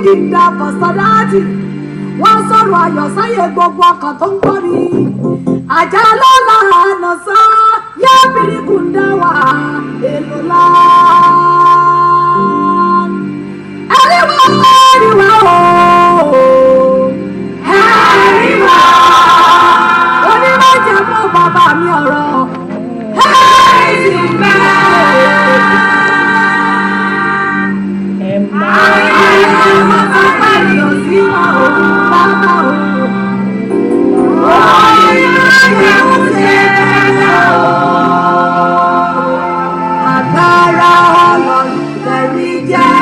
yìí ń da kọ̀sọ́dáàtì wọ́n sọ̀rọ̀ ayọ̀ sáyé gbogbo ọkàn tó ń gbọ́ mi àjà lọ́la àná sá yá bíríkù ń dá wà èlò lá. ẹ̀ríwá ẹ̀ríwá o ẹ̀ríwá onímọ̀jẹ̀ fún bàbá mi ọ̀rọ̀ ẹ̀rí bẹ́ẹ̀. ẹ máa Agbára ọlọ́run lẹ́rí jẹ́.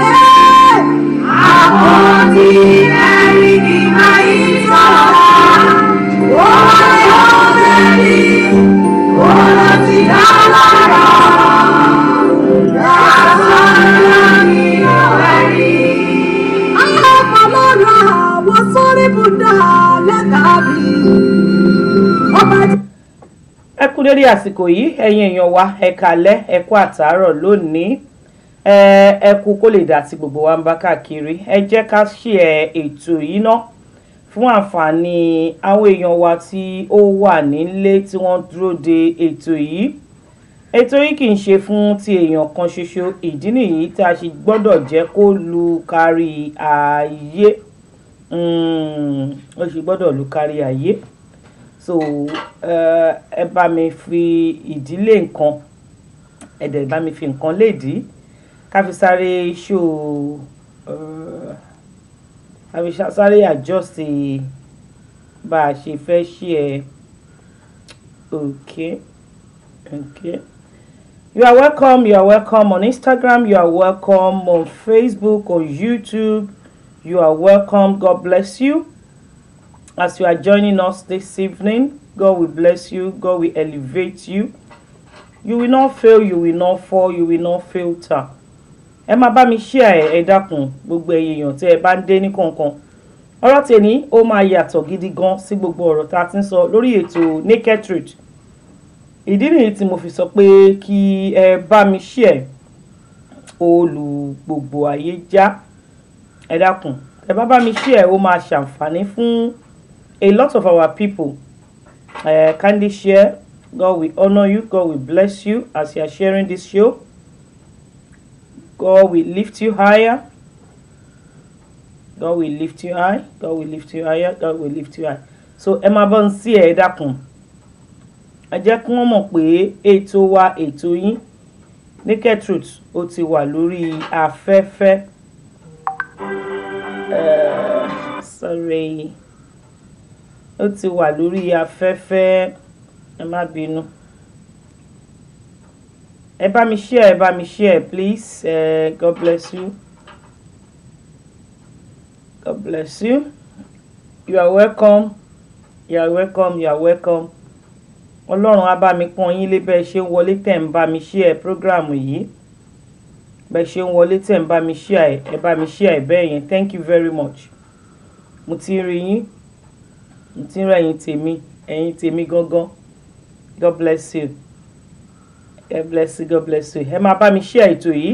Àpótí ẹ̀rí ni máa yí sọ̀rọ̀. Wọ́n yóò lẹ́rí, wọ́n lọ sí dálára. Lásán ni ọ̀rẹ́rí. Àpọ̀lọ́ra àwọn sórí bùdá lẹ́tàbí. Ọba jẹ́. ẹ kú dédé àsìkò yìí ẹ̀yin èèyàn wa ẹ kálẹ́ ẹ kú àtàárọ̀ lónìí ẹ ẹ kú kó lè dà tí gbogbo wa ń bá káàkiri ẹ jẹ́ ká ṣe ẹ ètò yìí ná fún àǹfààní àwọn èèyàn wa tí ó wà nílé tí wọ́n dúró de ètò yìí ètò yìí kì í ṣe fún ti èèyàn kan ṣoṣo ìdí nìyí tí a ṣe gbọ́dọ̀ jẹ́ kó lu kárí ayé Mm, ó ṣe gbọ́dọ̀ lu kárí ayé so eh, ẹ bá mi fi ìdílé nǹkan ẹ dẹ̀ bá mi fi nǹkan léèdí ká fi sáré ṣó eh, ká fi ṣá- sáré adjust bá a ṣe fẹ́ ṣe ẹ okay okay you are welcome you are welcome on Instagram you are welcome on Facebook on YouTube you are welcome God bless you as you are joining us this evening. God will bless you. God will elevate you. You will not fail. You will not fall. You will not filter. Ẹ máa bá mi share ẹ ẹ dákun gbogbo ẹ̀yin èèyàn tí ẹ bá ń dé ní kọ̀ọ̀kan. Ọ̀rọ̀ tèmi ó máa yàtọ̀ gidi gan sí gbogbo ọ̀rọ̀ tá a ti ń sọ lórí ètò Naked Truth. Ìdí nìyí tí mo fi sọ pé kí ẹ bá mi share olù gbogbo ayé já. Ẹ dákun ẹ bá bá mi share ó máa ṣàǹfààní fún a lot of our people uh, kindly share god will honor you god will bless you as you are sharing this show god will lift you higher god will lift you high god will lift you higher god will lift you high so ẹ máa bọ́ ń sí ẹ̀ dákun ẹ jẹ́ kí wọ́n mọ̀ pé ètò wa ètò yín Naked Truth ó ti wà lórí afẹ́fẹ́ uh, sorry ó ti wà lórí afẹ́fẹ́ ẹ má bínú ẹ bá mi share ẹ bá mi share please uh, God bless you God bless you you are welcome you are welcome you are welcome ọlọ́run á bá mi pọ́n yín lé bẹ́ẹ̀ ṣe ń wọlé tẹ̀ ń bá mi share program yìí bẹ́ẹ̀ ṣe ń wọlé tẹ̀ ń bá mi share ẹ bá mi share bẹ́ẹ̀ yẹn thank you very much mo ti rí yín mo ti ń rẹ ẹ̀yin tèmi ẹ̀yin tèmi gangan god bless you god bless you god bless you ẹ máa bá mi share ètò yìí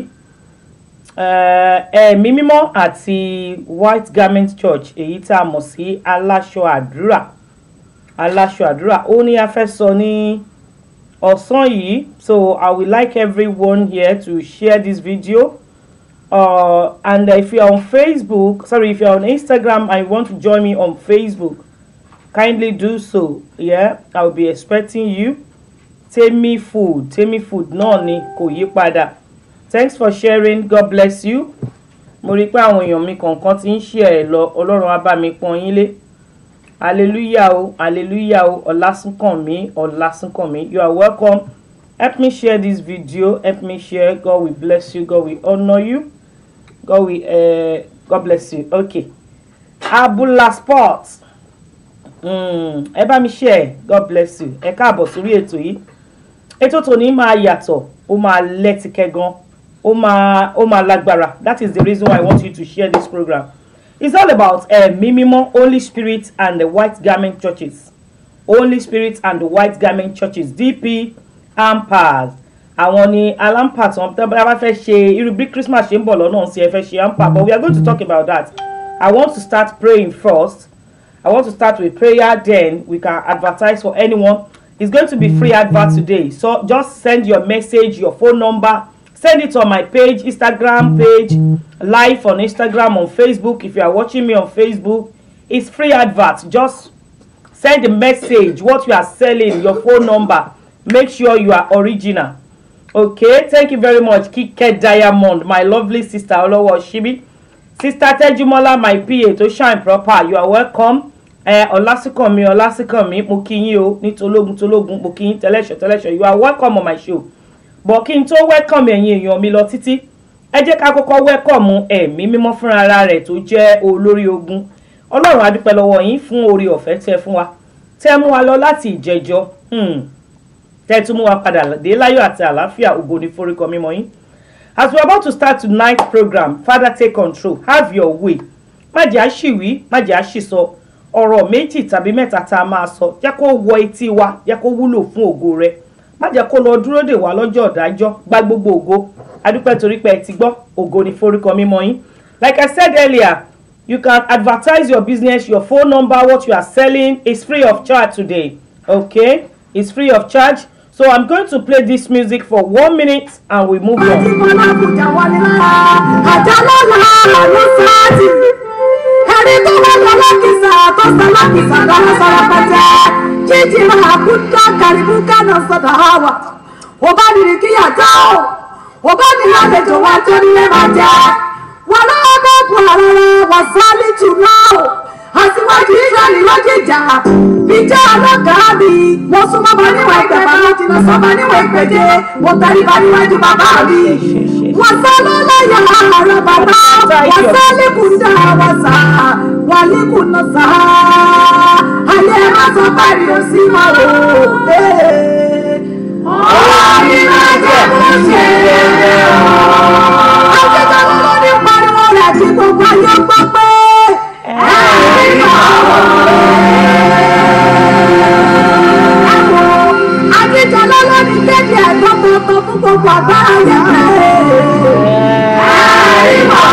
ẹ̀mí mímọ́ àti white garment church èyí tá a mọ̀ sí aláṣọ àdúrà aláṣọ àdúrà ó ní a fẹ́ sọ ní ọ̀sán yìí so i would like everyone here to share this video uh, and if you are on facebook sorry if you are on instagram and you want to join me on facebook kindly do so yeah i will be expecting you temi food temi food náà ni kò yí padà thanks for sharing god bless you mo rí i pé àwọn èèyàn mi kọ̀ọ̀kan ti ń share ẹ̀ lọ ọlọ́run á bá mi pọ́n yín lé hallelujah o hallelujah o ọlásùnkànmí ọlásùnkànmí you are welcome help me share this video help me share god will bless you god will honour you god will uh, god bless you okay abula sports ẹ bá mi share god bless you ẹ káàbọ̀ sórí ètò yìí ètò tòní máa yàtọ̀ ó máa lẹ́tìkẹ́ gan ó máa ó máa lágbára that is the reason why i want you to share this program it's all about ẹ̀mí mímọ́ holy spirit and the white garment churches holy spirit and the white garment churches dp ampers àwọn ni alampa tí wọ́n tẹ́ bá fẹ́ ṣe irú bí christmas ṣe ń bọ̀ lọ́nà sí ẹ fẹ́ ṣe ampa but we are going to talk about that i want to start praying first i want to start with prayer then we can advertise for anyone it's going to be free advert today so just send your message your phone number send it on my page instagram page live on instagram on facebook if you are watching me on facebook it's free advert just send a message what you are selling your phone number make sure you are original okay thank you very much kike diamond my lovely sister olowo shibi sister tejumola my pa to shine proper you are welcome ẹ ọlásìkànmí ọlásìkànmí mo kí yín o ní tológun tológun mo kí yín tẹlẹṣọ tẹlẹṣọ you are welcome on my show but kí n tó welcome ẹ̀yin èèyàn mi lọ títí ẹ jẹ́ ká kọ́kọ́ welcome ẹ̀mí mímọ́ fúnra ara rẹ̀ tó jẹ́ olórí ogun ọlọ́run a dúpẹ́ lọ́wọ́ yín fún oore ọ̀fẹ́ tẹ́ fún wa tẹ́ mú wa lọ láti ìjẹjọ́ hmm tẹ́ tún mú wa padà dé láyọ̀ àti àlàáfíà ògo ní forúkọ mímọ́ yín as we are about to start tonight's program father take control have your way má jẹ́ àṣìwí má jẹ́ àṣìsọ ọ̀rọ̀ méjì tàbí mẹ́ta tá a máa sọ jẹ́ kó wọ etí wa jẹ́ kó wúlò fún ògo rẹ má jẹ́ kó lọ dúró dè wá lọ́jọ́ ọ̀dájọ́ gba gbogbo ògo adúpẹ́ torí pé ẹ ti gbọ́ ògo ní forúkọ mímọ́ yín like i said earlier you can advertise your business your phone number what you are selling is free of charge today okay it's free of charge so i'm going to play this music for one minute and we move on. Àdìmọ́lá kùjà wọlé lára, àjálọ́lá ló sáàtì. Ẹni tó wá lọ lákìsà tó sọ lákìsà lọ́wọ́ sọ̀rọ̀ pẹ̀tẹ́. Jíjí máa kú tó kàríbú kánà sọ̀dọ̀ àwà. Wò bá nìrí kíyà já o. Wò bá nìrí àlejò wa tó nílé máa jẹ́. Wọ́n lọ́wọ́ bá bu àrẹ̀rẹ̀ wà sálí jù náà. Àtiwájú Ísírẹ́lì ló jìjà. Ìjà ọlọ́gàá mi. Mo súnmọ́ bá níwọ̀n ìgbẹ̀fà mo jìnnà sọ́mọ níwọ̀n ìgbèje. Mo tẹríba níwájú bàbá mi. Wọ́n sá lọ́lọ́yà àrẹ bàbá. Wọ́n sá lẹ́kùndà wọ́n sá. Wọ́n lẹ́kùnà sá. Ayé má sọ báyìí ò sí mọ́ o. Ọ̀rọ̀ mi máa jẹ́ kó ṣe é o. Akẹ́kọ̀ọ́ ló ní pariwo rẹ̀ tí gbogbo ayé gbọ́ pé. Ẹ̀rí máa Akíjọlá ló ní kéde ẹ̀gbọ́n tuntun fún gbogbo àgbára yẹn pé. Ẹ̀rí máa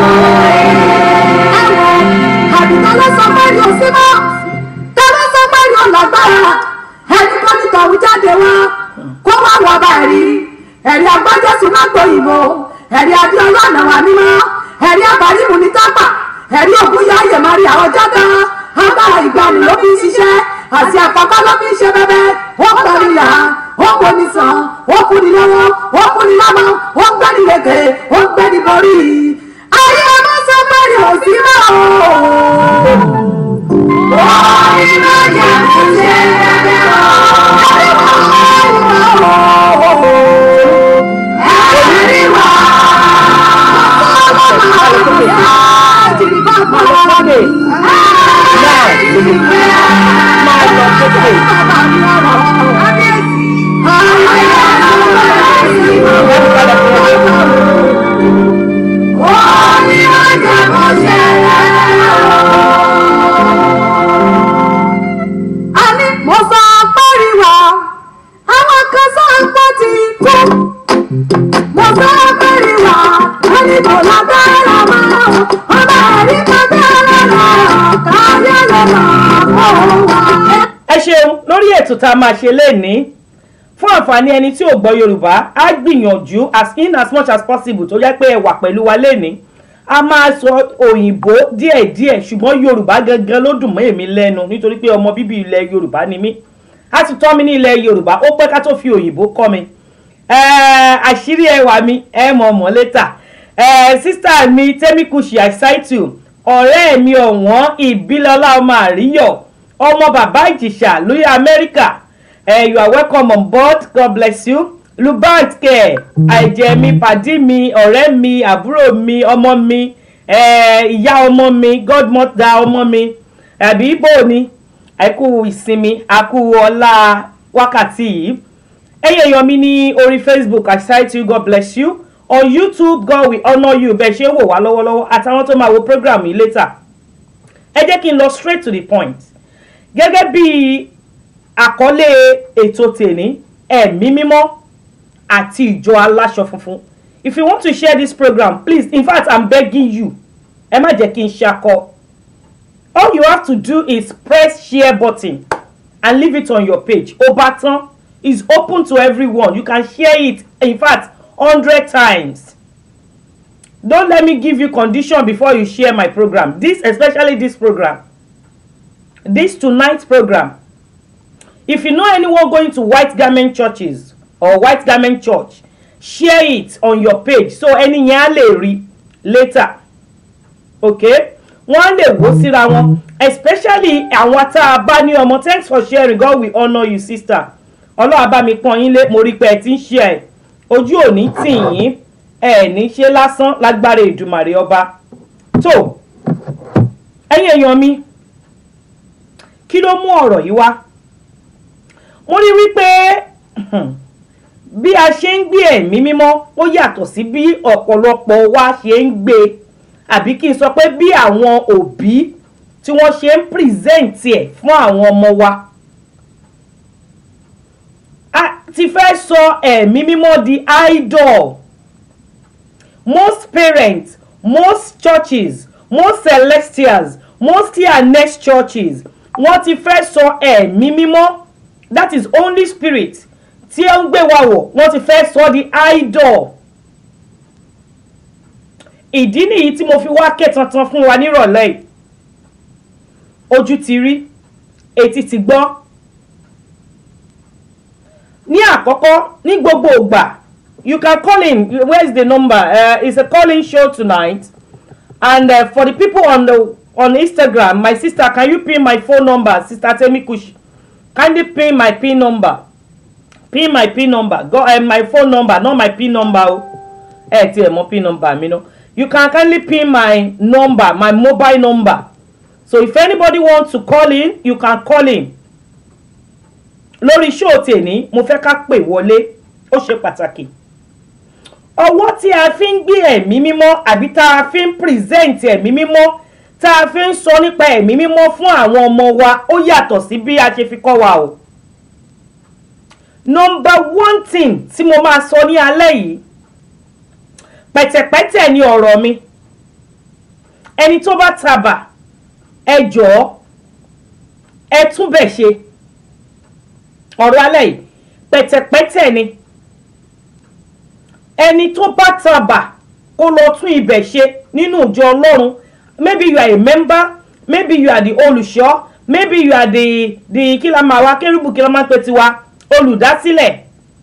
Ẹ̀wọ̀n àdìgbò ló sọ pé yóò sí mọ́. Tẹ́lẹ̀ sọ pé yóò lágbára. Ẹni tó ní tọ̀hún jáde wá. Kó wá wọ ọba ẹ̀rí. Ẹ̀rí agbájọ́sùn náà gbòyìnbó. Ẹ̀rí Adéọlá ànàwà mímọ́. Ẹ̀rí Abàrímù ní tápà. Ẹ̀rí Ògúnyá Ayèmárí àwọn jáde. Agbára ìgbàanì ló fi ń ṣiṣẹ́. Àti àpapọ̀ ló fi ń ṣe bẹ́bẹ́. Ó pẹ̀lú ìyá. Ó kò ní sàn. Ó kú ni lọ́wọ́. Ó kú ni lọ́mọ. Ó gbẹ́ ni lèkè. Ó gbẹ́ ni borí. Ayé ọmọ sọ pé ní òsì náà o. Ó ní máa jẹ́ kó ṣe bẹ́bẹ́ o. Ẹ̀rí wá. Àní mo sọ pẹ́rìwá, àwọn kan sọ pé ti kú. Mo sọ pẹ́rìwá, wọ́n ní kò lágbára mọ́. Ọba ẹ̀rí kan bẹ́ẹ̀ lọ́rọ̀, káyé lọ́rọ̀ kó wá. ẹ ṣeun lórí ètò tá a máa ṣe lénìí fún àǹfààní ẹni tí ò gbọ́ yorùbá á gbìyànjú as in as much as possible tó jẹ́ pé ẹ wà pẹ̀lú wa lénìí a máa sọ òyìnbó díẹ̀díẹ̀ ṣùgbọ́n yorùbá gangan ló dùn mọ́ èmi lẹ́nu nítorí pé ọmọ bíbí ilẹ̀ yorùbá ni mí a ti tọ́ mi ní ilẹ̀ yorùbá ó pẹ́ ká tó fi òyìnbó kọ́ mi Eh, àṣírí ẹwà mi ẹ mọ̀ mọ́ létà sísá mi tẹ́míkùsì àṣàìtù ọ̀rẹ́ mi ọ̀wọ́n ìbílọ́lá ọmọ àríyọ̀ ọmọ bàbá ìjìṣà lórí amẹ́ríkà Eh, you are welcome on board god bless you lubant kẹ àìjẹ mi pàdí mi ọ̀rẹ́ mi àbúrò mi ọmọ mi eh, ìyá ọmọ mi godmother ọmọ mi àbí bò ni àìkú ìsinmi àkú ọlá wákàtí yìí ẹ̀yin èèyàn mi ní orí facebook i cite you god bless you on youtube god will honour you bẹ́ẹ̀ ṣe ń wò wá lọ́wọ́lọ́wọ́ àtàwọn tó máa wo program yìí later ẹ jẹ́ kí n lọ straight to the point gẹ́gẹ́ bí àkọlé ètò tèní ẹ̀mí mímọ́ àti ìjọ aláṣọ funfun if you want to share this program please in fact i'm begging you ẹ má jẹ́ kí n ṣakọ all you have to do is press share button and leave it on your page ó bá tán is open to everyone you can share it in fact hundred times don't let me give you condition before you share my program this especially this program this tonight program if you know anyone going to white garment churches or white garment church share it on your page so ẹni yẹn á lè rí later okay wọ́n á lè wò síra wọn especially àwọn tá a bá ní ọmọ thanks for sharing God will honour you sister ọlọ́wà bá mi pọ́n yín lé mo rí pé ẹ ti ń ṣe ẹ̀ ojú òní tì yín ẹ ní ṣe lásán lágbára ìdùmàrè ọba tó ẹ̀yin èèyàn mi kí ló mú ọ̀rọ̀ yìí wá mo rí wípé bí a ṣe ń gbé ẹ̀mí mímọ́ ó yàtọ̀ sí bí ọ̀pọ̀lọpọ̀ wa ṣe ń gbé àbí kí n sọ pé bí àwọn òbí tí wọ́n ṣe ń pírìsẹ́ǹtì ẹ̀ fún àwọn ọmọ wa a ti fẹ́ sọ ẹ̀mí mímọ́ di idol most parents most churches most celestials most next churches wọ́n ti fẹ́ sọ ẹ̀mí mímọ́ that is only spirit tí ó ń gbé wa wọ̀ wọ́n ti fẹ́ sọ di idol ìdí nìyí tí mo fi wá ké tantan fún wa nírọ̀lẹ́ yìí ojú ti rí etí ti gbọ́ ní àkọ́kọ́ ní gbogbo ìgbà you can call in where is the number uh, it's a calling show tonight and uh, for the people on the on Instagram my sister can you pin my phone number sister Temi Kush kindly pin my pin number pin my pin number go uh, my phone number not my pin number o ẹ ti ẹ mọ pin number mi no you can kindly pin my number my mobile number so if anybody wants to call in you can call in lórí show tèmi mo fẹ́ ká pè wọlé ó ṣe pàtàkì ọwọ́ tí a fi ń gbé ẹ̀mí mímọ́ àbí tá a fi ń present ẹ̀mí mímọ́ tá a fi ń sọ nípa ẹ̀mí mímọ́ fún àwọn ọmọ wa ó yàtọ̀ sí bí a ṣe fi kọ́ wa o number one thing tí mo máa sọ ní alẹ́ yìí pẹ̀tẹ̀pẹ̀tẹ̀ ni ọ̀rọ̀ mi ẹni tó bá tabà ẹ jọ̀ọ́ ẹ tún bẹ̀ ṣe ọ̀rọ̀ alẹ́ yìí pẹ̀tẹ̀pẹ̀tẹ̀ ni ẹni tó bá tabà kó lọ tún ibẹ̀ ṣe nínú ìjọ ọlọ́run maybe you are a member maybe you are the olùṣọ́ maybe you are the the kí la máa wá kérúbù kí la máa pè tiwa olùdásílẹ̀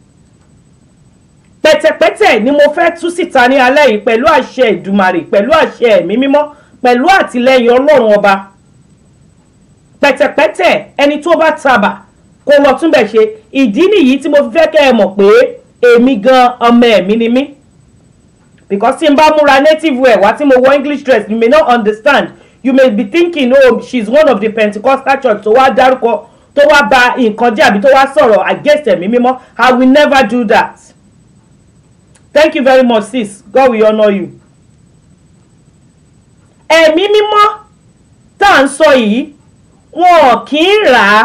pẹ̀tẹ̀pẹ̀tẹ̀ ni mo fẹ́ tú síta ní alẹ́ yìí pẹ̀lú àṣẹ ìdùmarè pẹ̀lú àṣẹ ẹ̀mí mímọ́ pẹ̀lú àtìlẹ́yìn ọlọ́run ọba pẹ̀tẹ̀pẹ̀tẹ̀ ẹni tó bá tabà kó lọ túnbẹ̀ ṣe ìdí nìyí tí mo fi fẹ́ kẹ́ ẹ mọ̀ pé èmi gan ọmọ ẹ̀mí ni mí because tí n bá múra native wear wá tí mo wọ english dress you may not understand you may be thinking oh she is one of the pentecostal church tó wá dárúkọ tó wá ba nǹkan jẹ́ àbí tó wá sọ̀rọ̀ against ẹ̀mí mímọ́ i will never do that thank you very much sis god will honour you. ẹ̀mí mímọ́ tá à ń sọ yìí wọn kì í rà á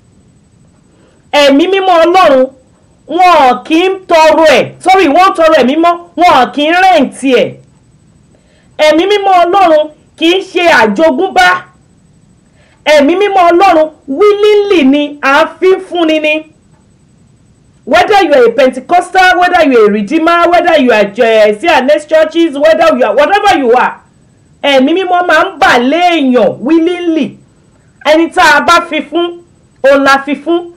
ẹ̀mí mímọ́ ọlọ́run wọn kì í tọrọ ẹ̀ sorry wọ́n tọrọ ẹ̀mí mímọ́ wọn kì í rẹ̀ǹtì ẹ̀ ẹ̀mí mímọ́ ọlọ́run kì í ṣe àjogúnbá ẹ̀mí mímọ́ ọlọ́run willingly ni à ń fi fúnni ni whether you are a pentecostal whether you are a redeemer whether you are uh, see next churches whether you are whatever you are ẹ̀mí mímọ́ máa ń bà léèyàn willingly ẹni tá a bá fi fún òun la fi fún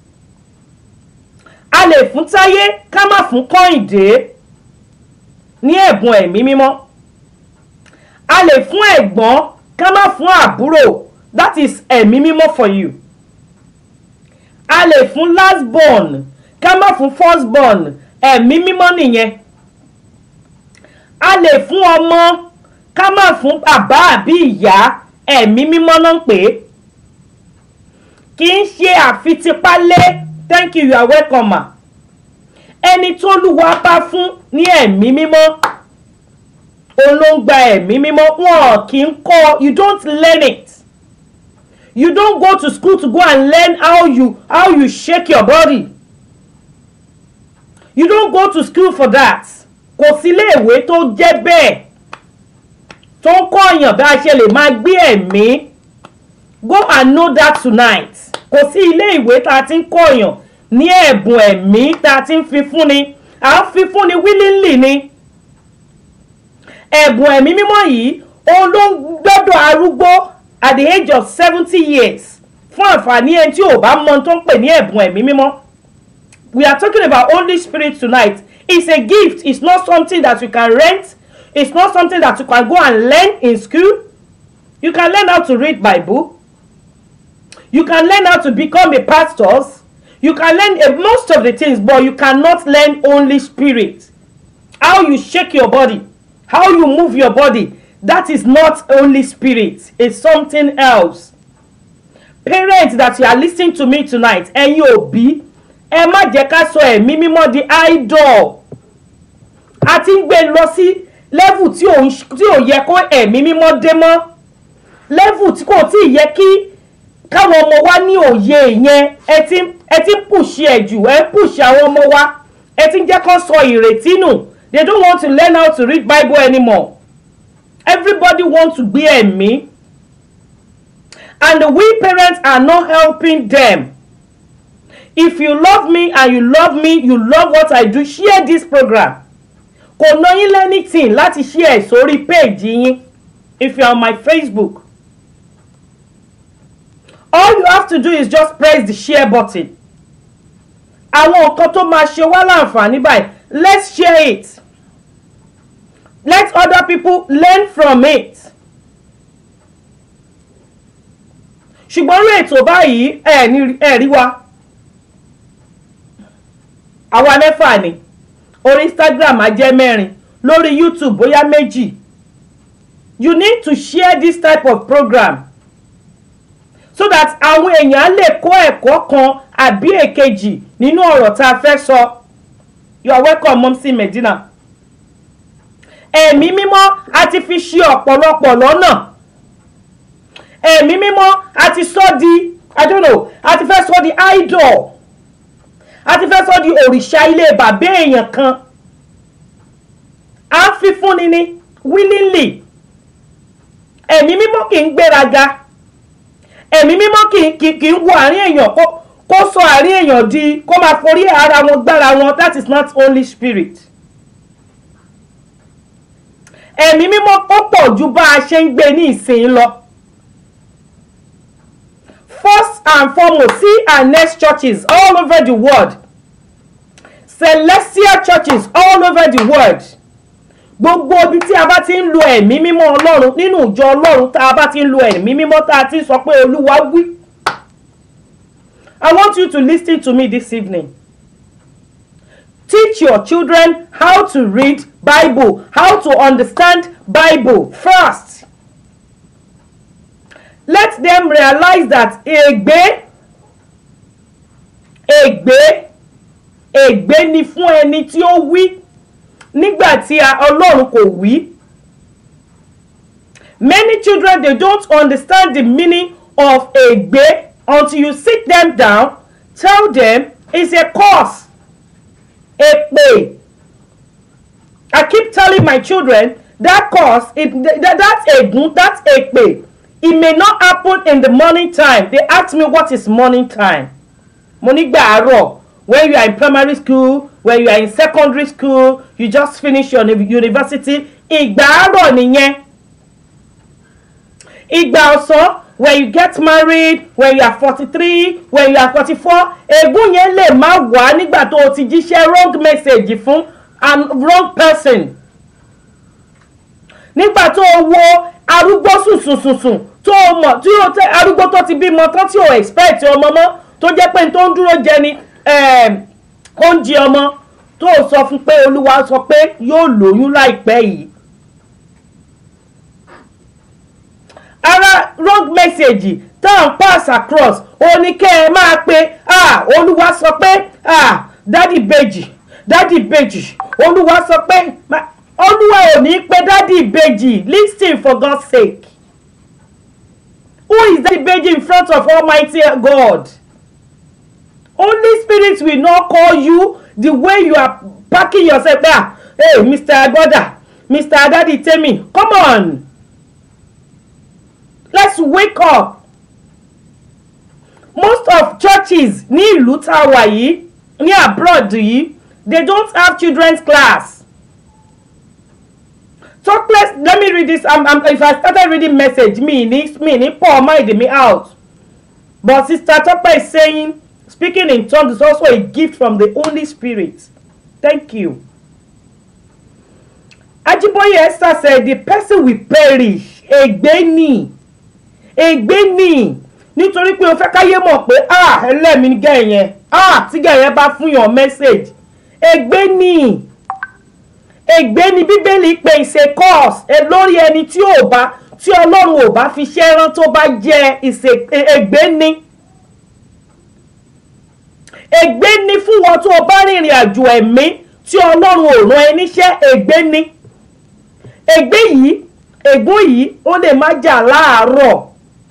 a lè fún táyé ká má fún kọ́hìndé ní ẹ̀bùn ẹ̀mí mímọ́ a lè fún ẹ̀gbọ́n ká má fún àbúrò that is ẹ̀mí mímọ́ for you a lè fún last born ká má fún first born ẹ̀mí mímọ́ nìyẹn a lè fún ọmọ ká má fún bàbá àbí ìyá ẹ̀mí mímọ́ náà ń pè é kì í ṣe àfitipálé thank you you are welcome ma ẹni tó lùwà bá fún ní ẹ̀mí mímọ́ òun ló ń gba ẹ̀mí mímọ́ wọn kì í kọ́ you don't learn it you don't go to school to go and learn how you how you shake your body you don't go to school for that kò sí iléèwé tó jẹ́ bẹ́ẹ̀ tó ń kọ́ èèyàn bí a ṣe lè máa gbé ẹ̀mí go and know that tonight kò sí ilé ìwé tá a ti ń kọ́ èèyàn ní ẹ̀bùn ẹ̀mí tá a ti ń fi fúnni à ń fi fúnni willingly ni ẹ̀bùn ẹ̀mí mímọ́ yìí òun ló ń gbọ́dọ̀ arúgbó at the age of seventy years fún àǹfààní ẹni tí ò bá mọ tó ń pè ní ẹ̀bùn ẹ̀mí mímọ́ we are talking about Holy Spirit tonight it's a gift it's not something that you can rent it's not something that you can go and learn in school you can learn how to read Bible you can learn how to become a pastor you can learn uh, most of the things but you cannot learn Holy Spirit how you shake your body how you move your body that is not Holy Spirit it's something else parents that you are listening to me tonight ẹ̀yin òbí ẹ má jẹ́ ká sọ ẹ̀mí mímọ́ di idol a ti ń gbé lọ sí level tí ò tí ò yẹ kó ẹ̀mí mímọ́ dé mọ́ level tí kò tí ì yẹ kí káwọn ọmọ wa ní òye yẹn ẹ ti ẹ ti ń pùṣì ẹ̀ jù ẹ ń pùṣì àwọn ọmọ wa ẹ ti ń jẹ́ kó sọ ìrètí nù they don't want to learn how to read Bible anymore everybody want to gbé ẹ̀mí and we parents are not helping them if you love me and you love me you love what I do share this program kò ná yín lẹ́nìtìn láti share sórí page yín if you are on my Facebook all you have to do is just press the share button àwọn nǹkan tó máa ṣe wá láǹfààní báyìí let's share it let other people learn from it ṣùgbọ́n orí ètò báyìí ẹ̀ rí wa àwa mẹ́fà ni orí Instagram á jẹ́ mẹ́rin lórí YouTube bóyá méjì you need to share this type of program so that àwọn èèyàn lè kọ́ ẹ̀kọ́ kan àbí èkejì nínú ọ̀rọ̀ tá a fẹ́ sọ you are welcome Mumsy Medina ẹ̀mí mímọ́ a ti fi ṣe ọ̀pọ̀lọpọ̀ lọ́nà ẹ̀mí mímọ́ a ti sọ di i don't know a ti fẹ́ sọ di idol a ti fẹ́ sọ di òrìṣà ilé bàbá èèyàn kan a fi fúnni ní willingly ẹ̀mí mímọ́ kì í gbéraga ẹ̀mí mímọ́ kì í kì í wo àárín èèyàn kó kó sọ àárín èèyàn di kó máa forí ara wọn gbára wọn that is not Holy Spirit ẹ̀mí mímọ́ ó pọ̀ ju bá a ṣe ń gbé ní ìsìn lọ first and foremost see our next churches all over the world celestial churches all over the world gbogbo ibi tí a bá ti ń lo ẹ̀mí mímọ́ ọlọ́run nínú ìjọ ọlọ́run tá a bá ti ń lo ẹ̀mí mímọ́ tá a ti ń sọ pé olúwa wí. I want you to listen to me this evening. Teach your children how to read Bible, how to understand Bible first. Let them realize that ègbé ègbé ègbé ni fún ẹni tí ó wí nígbà tí ọlọ́run kò wí. Many children they don't understand the meaning of ègbé until you sit them down tell them it's a curse èpè. I keep telling my children that curse it that, that ègún that èpè it may not happen in the morning time they ask me what is morning time mo nígbà àárọ̀ when you are in primary school when you are in secondary school you just finish your university ìgbà àárọ̀ nìyẹn ìgbà ọ̀sán when you get married when you are forty-three when you are forty-four ègún yẹn lè má wá nígbà tó o ti jíṣẹ́ wrong message fún and wrong person nígbà tó o wo arúgbó sùnsùnsùnsùn tó o mọ̀ tí o tẹ arúgbó tó ti bímọ tán tí o expect ọmọ mọ́ tó jẹ́ pé tó ń dúró jẹ ni oúnjẹ ọmọ tó o sọ fún pé olúwa sọ pé yóò lóyún láìpẹ́ yìí. ara wrong message tá à ń pass across ó ní kẹ́ ẹ máa pe ah olúwa sọ pé ah dádì bèjì dádì bèjì olúwa sọ pé olúwa ò ní pé dádì bèjì listen for God's sake who is dádì bèjì in front of Almighty God Holy Spirit will not call you the way you are packing yourself there hey mr agoda mr adadi temi come on let's wake up most of churches ní ìlú tá a wà yìí ní abroad yìí they don't have children's class talk less let me read this um, um, if i started reading message me ní me ní pour mind me out but sister tope is saying speaking in tongues is also a gift from the holy spirit thank you ajiboye esther said the person will perish ègbé ni ègbé ni nítorí pé o fẹ́ káyé mọ̀ pé ah ẹlẹ́mìí gẹ̀yẹn ah tí gẹ̀yẹn bá fún yàn message ègbé ni ègbé ni bíbélì pé ìṣe course ẹ lórí ẹni tí ò bá tí ọlọ́run ò bá fi ṣẹ́ rán tó bá jẹ́ ìṣe ègbé ni ègbé ni fún wọn tó o bá rìnrìn àjò ẹ̀mí tí ọlọ́run ò rán ẹ níṣẹ́ ègbé ni ègbé yìí ègún yìí ó lè má jà láàárọ̀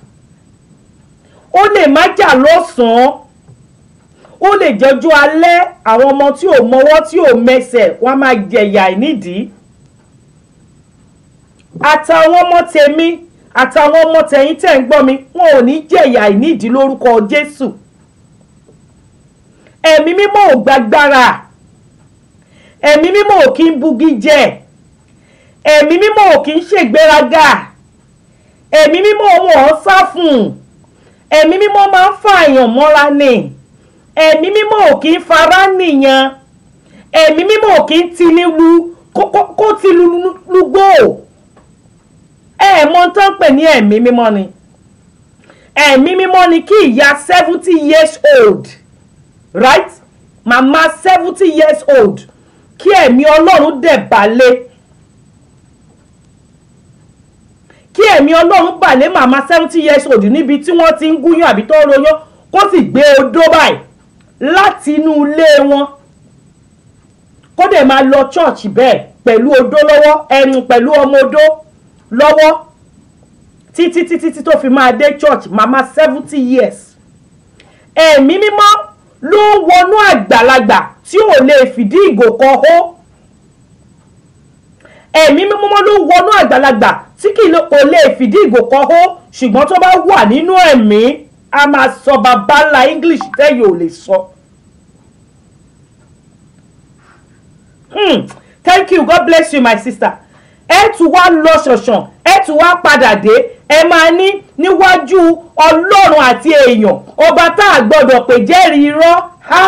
ó lè má jà lọ́sàn-án ó lè jẹ́jú alẹ́ àwọn ọmọ tí ò mọwọ́ tí ò mẹsẹ̀ wọ́n á máa jẹ̀yà nídìí àtàwọn ọmọ tèmi àtàwọn ọmọ tẹ̀yìn tẹ̀ ń gbọ́ mi wọn ò ní jẹ̀yà nídìí lórúkọ Jésù ẹ̀mí mímọ́ ò gbàgbára ẹ̀mí mímọ́ ò kí ń bugi jẹ ẹ̀mí mímọ́ ò kí ń ṣègbéraga ẹ̀mí mímọ́ wọn ò sá fún un ẹ̀mí mímọ́ máa ń fààyàn mọ́ra ni ẹ̀mí mímọ́ ò kí ń fara nìyàn ẹ̀mí mímọ́ ò kí ń ti ní lu kó ti lu lúgbó ẹ̀ mọ̀ tán pè ní ẹ̀mí mímọ́ ni ẹ̀mí mímọ́ ni kí ìyá seventy years old right màmá seventy years old kí ẹ̀mí ọlọ́run dẹ̀ balẹ̀ kí ẹ̀mí ọlọ́run balẹ̀ màmá seventy years old níbi tí wọ́n ti ń gúnyán àbí tó ń royán kó sì gbé odó báyìí láti inú ilé wọn kó dẹ̀ máa lọ church bẹ́ẹ̀ pẹ̀lú odó lọ́wọ́ ẹnu pẹ̀lú ọmọ odó lọ́wọ́ títí títí tí tó fi máa dé church màmá seventy years ẹ̀mí mímọ́ ló ń wọnú àgbàlagbà tí ò lè fìdí ìgò kan hó ẹ̀mí mímọ́ ló ń wọnú àgbàlagbà tí kò lè fìdí ìgò kan hó ṣùgbọ́n tó bá wà nínú ẹ̀mí a máa sọ bàbá ńlá english tẹ́yìn ò lè sọ. Hmm. thank you god bless you my sister ẹ tún wá lọ ṣọ̀ṣàn ẹ tún wá padà dé ẹ máa ní níwájú ọlọ́run àti èèyàn ọba tá a gbọ́dọ̀ pè jẹ́rìí irọ́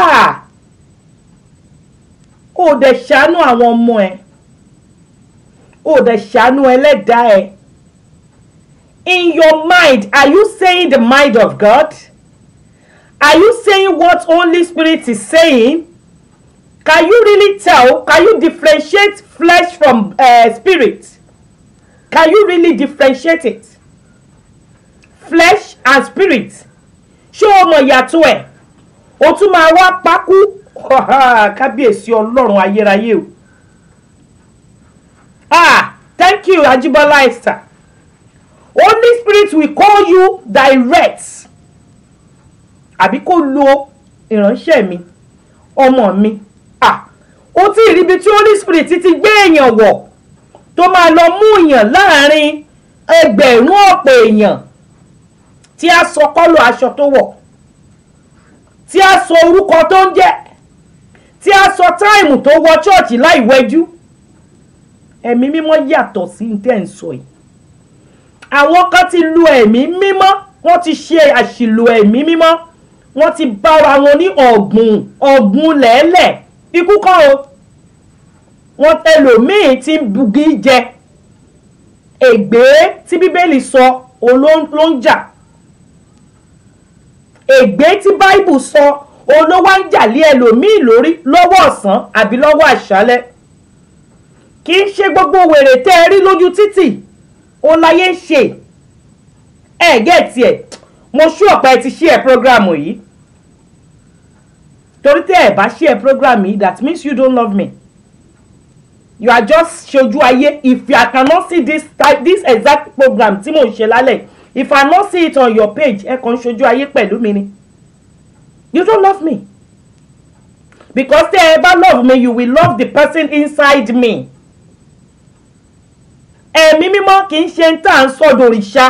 ó dẹ̀ ṣàánú àwọn ọmọ ẹ̀ ó dẹ̀ ṣàánú ẹlẹ́dàá ẹ̀ in your mind are you saying the mind of God are you saying what Holy Spirit is saying can you really tell can you differentiate flesh from uh, spirit can you really differentiate it flesh and spirit ṣé o mọ ìyàtọ̀ ẹ̀ o tún máa wá pákú kábíyèsí ọlọ́run ayérayé o ah thank you Ajibola Esther Holy Spirit will call you direct àbí kó lo ìránṣẹ́ mi ọmọ mi ah o tí ì ríbi tí Holy Spirit ti gbé èèyàn wọ̀ tó máa lọ mú èèyàn láàrin ẹgbẹ̀rún ọ̀pọ̀ èèyàn tí a sọ kọ́lọ̀ aṣọ tó wọ̀ tí a sọ orúkọ tó ń jẹ́ tí a sọ táìmù tó wọ ṣọ́ọ̀ṣì láì wẹjú ẹ̀mí mímọ́ yàtọ̀ sí ní tẹ́ ń sọ yìí àwọn kan ti lu ẹ̀mí mímọ́ wọ́n ti ṣe àṣìlò ẹ̀mí mímọ́ wọ́n ti bára wọn ní ọ̀gbun ọ̀gbun lẹ́lẹ̀ ikú kọ́ o wọ́n ẹlòmíín ti ń bugi jẹ ègbé tí bíbélì sọ òun ló ń jà ègbé tí báìbù sọ òun ló wá ń jà lé ẹlòmíín lórí lọ́wọ́ ọ̀sán àbí lọ́wọ́ àṣálẹ́ kì í ṣe gbogbo wèrè tẹ́ ẹ rí lójú títì òun láyé ń ṣe ẹ gẹ́ẹ̀tì ẹ̀ mo ṣú ọ̀pá ẹ ti ṣí ẹ prógrámù yìí torí tẹ́ ẹ bá ṣí ẹ prógrámù yìí that means you don't love me you are just ṣojú ayé if you cannot see this type this exact program tí mo ń ṣe lálẹ́ if I not see it on your page ẹ kàn ń ṣojú ayé pẹ̀lú mi ni you don't love me because tẹ́ ẹ bá love me you will love the person inside me ẹ̀mí mímọ́ kì í ṣe ń tà ń sọ dòrìṣà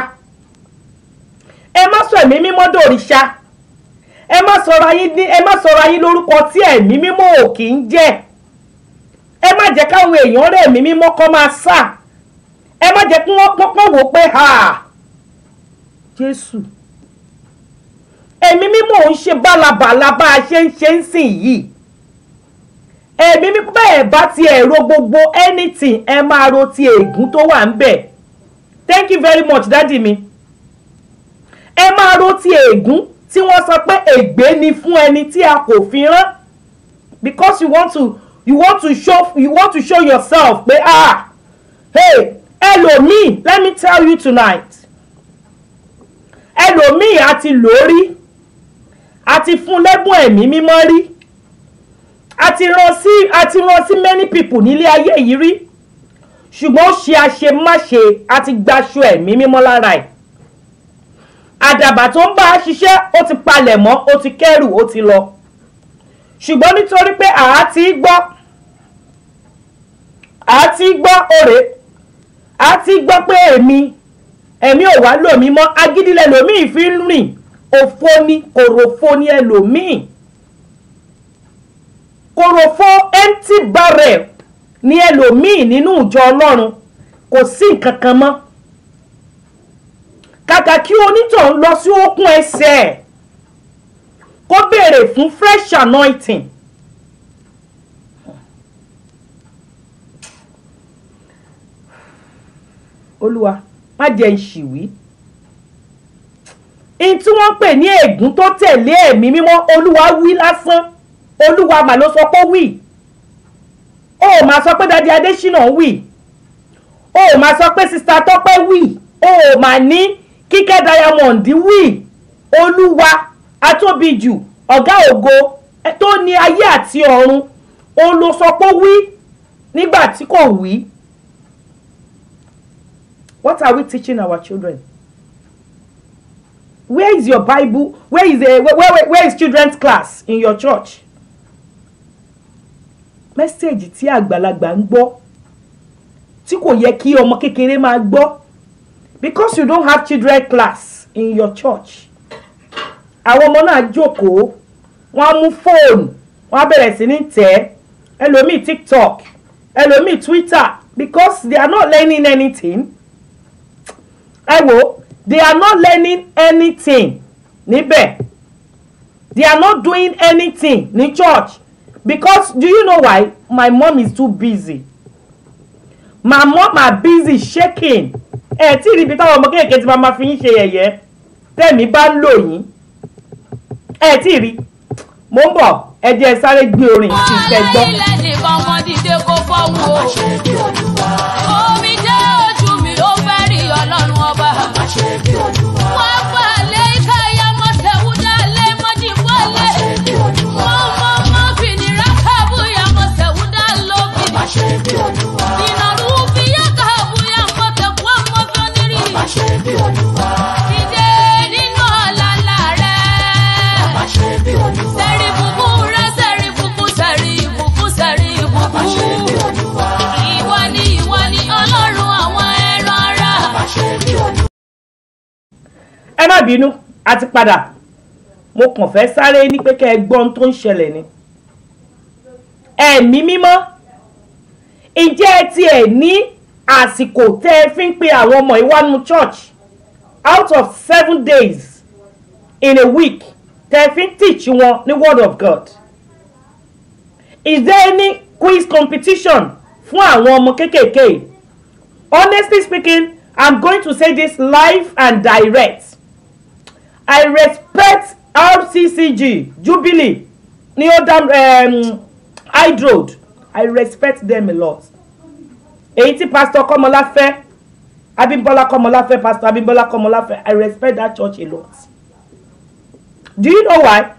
ẹ má sọ ẹ̀mí mímọ́ dòrìṣà ẹ má sọ̀rọ̀ ayé ní ẹ má sọ̀rọ̀ ayé lórúkọ tí ẹ̀mí mímọ́ ò kì í jẹ́ ẹ má jẹ́ káwọn èèyàn rẹ̀ ẹ̀mí mímọ́ kọ́ máa sà ẹ má jẹ́ kí wọ́n pọ́npọ́n wò pé ha Jésù ẹ̀mí mímọ́ ò ń ṣe bálabàla bá a ṣe ń ṣe ń sìn yìí ẹ̀mí mímọ́ bẹ́ẹ̀ bá ti ẹ̀rọ gbogbo anything ẹ máa ro ti ègún tó wà ń bẹ̀ thank you very much dádì mi ẹ máa ro ti ègún tí wọ́n sọ pé ègbé ni fún ẹni tí a kò fi rán because you want to you want to show you want to show yourself pé ah hey ẹlòmíì let me tell you tonight ẹlòmíì àti lórí àti fún lẹ́bùn ẹ̀mí mímọ́ rí àti rán sí àti rán sí many people nílé ayé yìí rí ṣùgbọ́n ó ṣe àṣemáṣe àti gbaṣọ ẹ̀mí mímọ́ lára ẹ̀ àdàbà tó ń bá a ṣiṣẹ́ ó ti palẹ̀ mọ́ ó ti kẹ́rù ó ti lọ ṣùgbọ́n nítorí pé àá ti gbọ́ àá ti gbọ́ òrè àá ti gbọ́ pé èmi ẹ̀mí ò wá lòmí mọ́ agídílẹ̀ lòmíì fi ń rìn òfo ni kòròfo ni ẹlòmíì kòròfo empty barrel ni ẹlòmíì nínú ìjọ ọlọ́run kò sí nǹkan kan mọ́ kàkà kí onítọ̀hún lọ sí okùn ẹsẹ̀ ẹ̀ kó béèrè fún fresh anointing olúwa má jẹ́ ìṣìwí in tí wọ́n pè ní ègún tó tẹ̀lé ẹ̀mí mímọ́ olúwa wí lásán olúwa mà ló sọ pé wí ó máa sọ pé dadi adésínà wí ó máa sọ pé sista tọ́pẹ́ wí ó máa ní kíkẹ́ diamond wí olúwa atóbijù ọ̀gá ògo tó ní ayé àti ọ̀run ó ló sọ pé wí nígbà tí kò wí. What are we teaching our children? Where is your Bible? Where is the where, where, where is children's class in your church? Mẹ́sẹ̀gì tí àgbàlagbà ń gbọ́ tí kò yẹ kí ọmọ kékeré máa gbọ́ because you don't have children class in your church. Àwọn ọmọ náà jókòó wọ́n á mú fóònù wọ́n á bẹ̀rẹ̀ sí ní tẹ̀ ẹlòmíì TikTok ẹlòmíì Twitter because they are not learning anything ẹ wo they are not learning anything níbẹ̀ they are not doing anything ní church because do you know why my mom is too busy my mom are busy shaking ẹ tí rí ibi táwọn ọmọ kéèké tí máa fi yín ṣe yẹ̀yẹ́ tẹ̀mí bá ń lò yín ẹ tí rí mo ń bọ̀ ẹ jẹ́ sáré gbé orin kí n fẹ́ gbọ́. wọ́n á lẹ́yìn nìkan wọn dìde kó fọ́wọ́ o. omi jẹ́ ojú mi ó fẹ́ rí ọlọ́run ọba. wọ́n gbà lé káyà mọ́tẹ́wúdà lé mọ́jìbọ́lé. wọ́n mọ́ mọ́ fìnnìrà kábúyà mọ́tẹ́wúdà lóbi. ìnàrú fìyà kábúyà mọ́tẹ́kú ọmọbìnrin. dìde nínú ọ̀làlà rẹ̀. sẹ́rí bùbú rẹ̀ sẹ́rí bùbú sẹ́rí bùbú sẹ́rí bùbú. ìwọ ni ìwọ ni ọlọ́run àwọn ẹran ara. ẹ má bínú a ti padà mo kàn fẹ́ sáré ní pé kẹ́ ẹ gbọ́ ohun tó ń ṣẹlẹ̀ ni ẹ̀mí mímọ́ ǹjẹ́ ẹ tiẹ̀ ní àsìkò tẹ́ ẹ fi ń pe àwọn ọmọ ìwánu church out of seven days in a week tẹ́ ẹ fi ń teach wọn ní word of God is there any quiz competition fún àwọn ọmọ kéékèèké honestly speaking i'm going to say this live and direct i respect rccg jubilee neodam um, hydroad i respect them a lot èyí tí pastor kọmọláfẹ́ abímbọ́lá kọmọláfẹ́ pastor abímbọ́lá kọmọláfẹ́ i respect that church a lot do you know why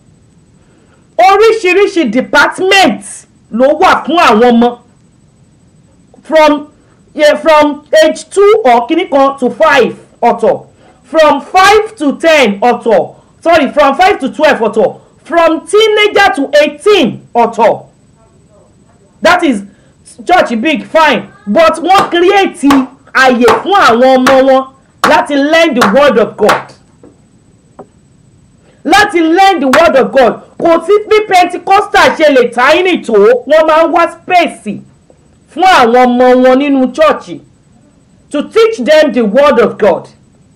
oríṣiríṣi department ló wà fún àwọn ọmọ from yeah, from age two or kìíní kan to five ọ̀tọ̀ from five to ten ọ̀tọ̀ sorry from five to twelve ọ̀tọ̀ from teenager to eighteen ọ̀tọ̀ that is church big fine but wọ́n create àyè fún àwọn ọmọ wọn láti learn the word of God láti learn the word of God kò sí bí pentecostal ṣe lè tiny tó wọ́n máa ń wá space fún àwọn ọmọ wọn nínú church to teach them the word of God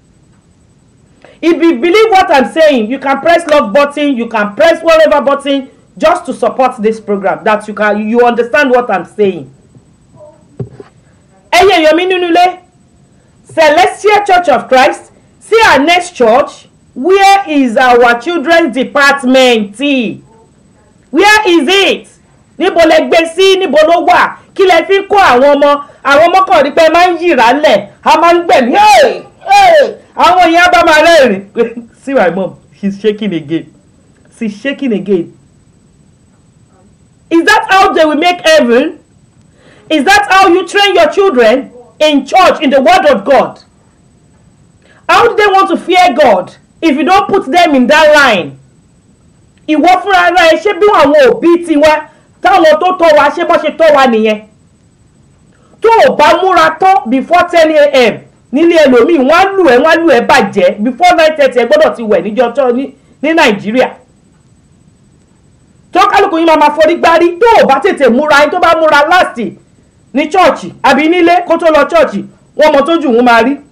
if you believe what i'm saying you can press love button you can press whatever button just to support this program that you can you understand what i'm saying. ẹyẹ èèyàn mi nínú ilé celestial church of christ see our next church where is our children's department where is it níbo lẹ gbé sí níbo ló wà kí lẹ fi kó àwọn ọmọ àwọn ọmọ kan rí pé máa ń yìrá lẹ̀ a máa ń gbẹ̀mí àwọn èèyàn bá máa rẹ́rìn see my mom she's shaking again she's shaking again is that how they will make heaven is that how you train your children in church in the word of God how do they want to fear God if you don't put them in that line ìwọ fúnra ara ẹ ṣé bí àwọn òbí tiwa táwọn tó tọ́ wa ṣé bọ́ ṣe tọ́ wa nìyẹn tó o bá múra tán before ten a.m. nílé ẹlòmíì wọ́n á lù ẹ́ wọ́n á lù ẹ́ bàjẹ́ before nine thirty ẹ gbọ́dọ̀ ti wẹ̀ níjọ́ tó ní ní nàìjíríà tó kálukú yín máa ma forí gbárí tó o bá tètè múra yín tó bá múra láàsì ní chọ́ọ̀chì àbí nílé kó tó lọ chọ́ọ̀chì wọ́n mọ tójú òun máa rí.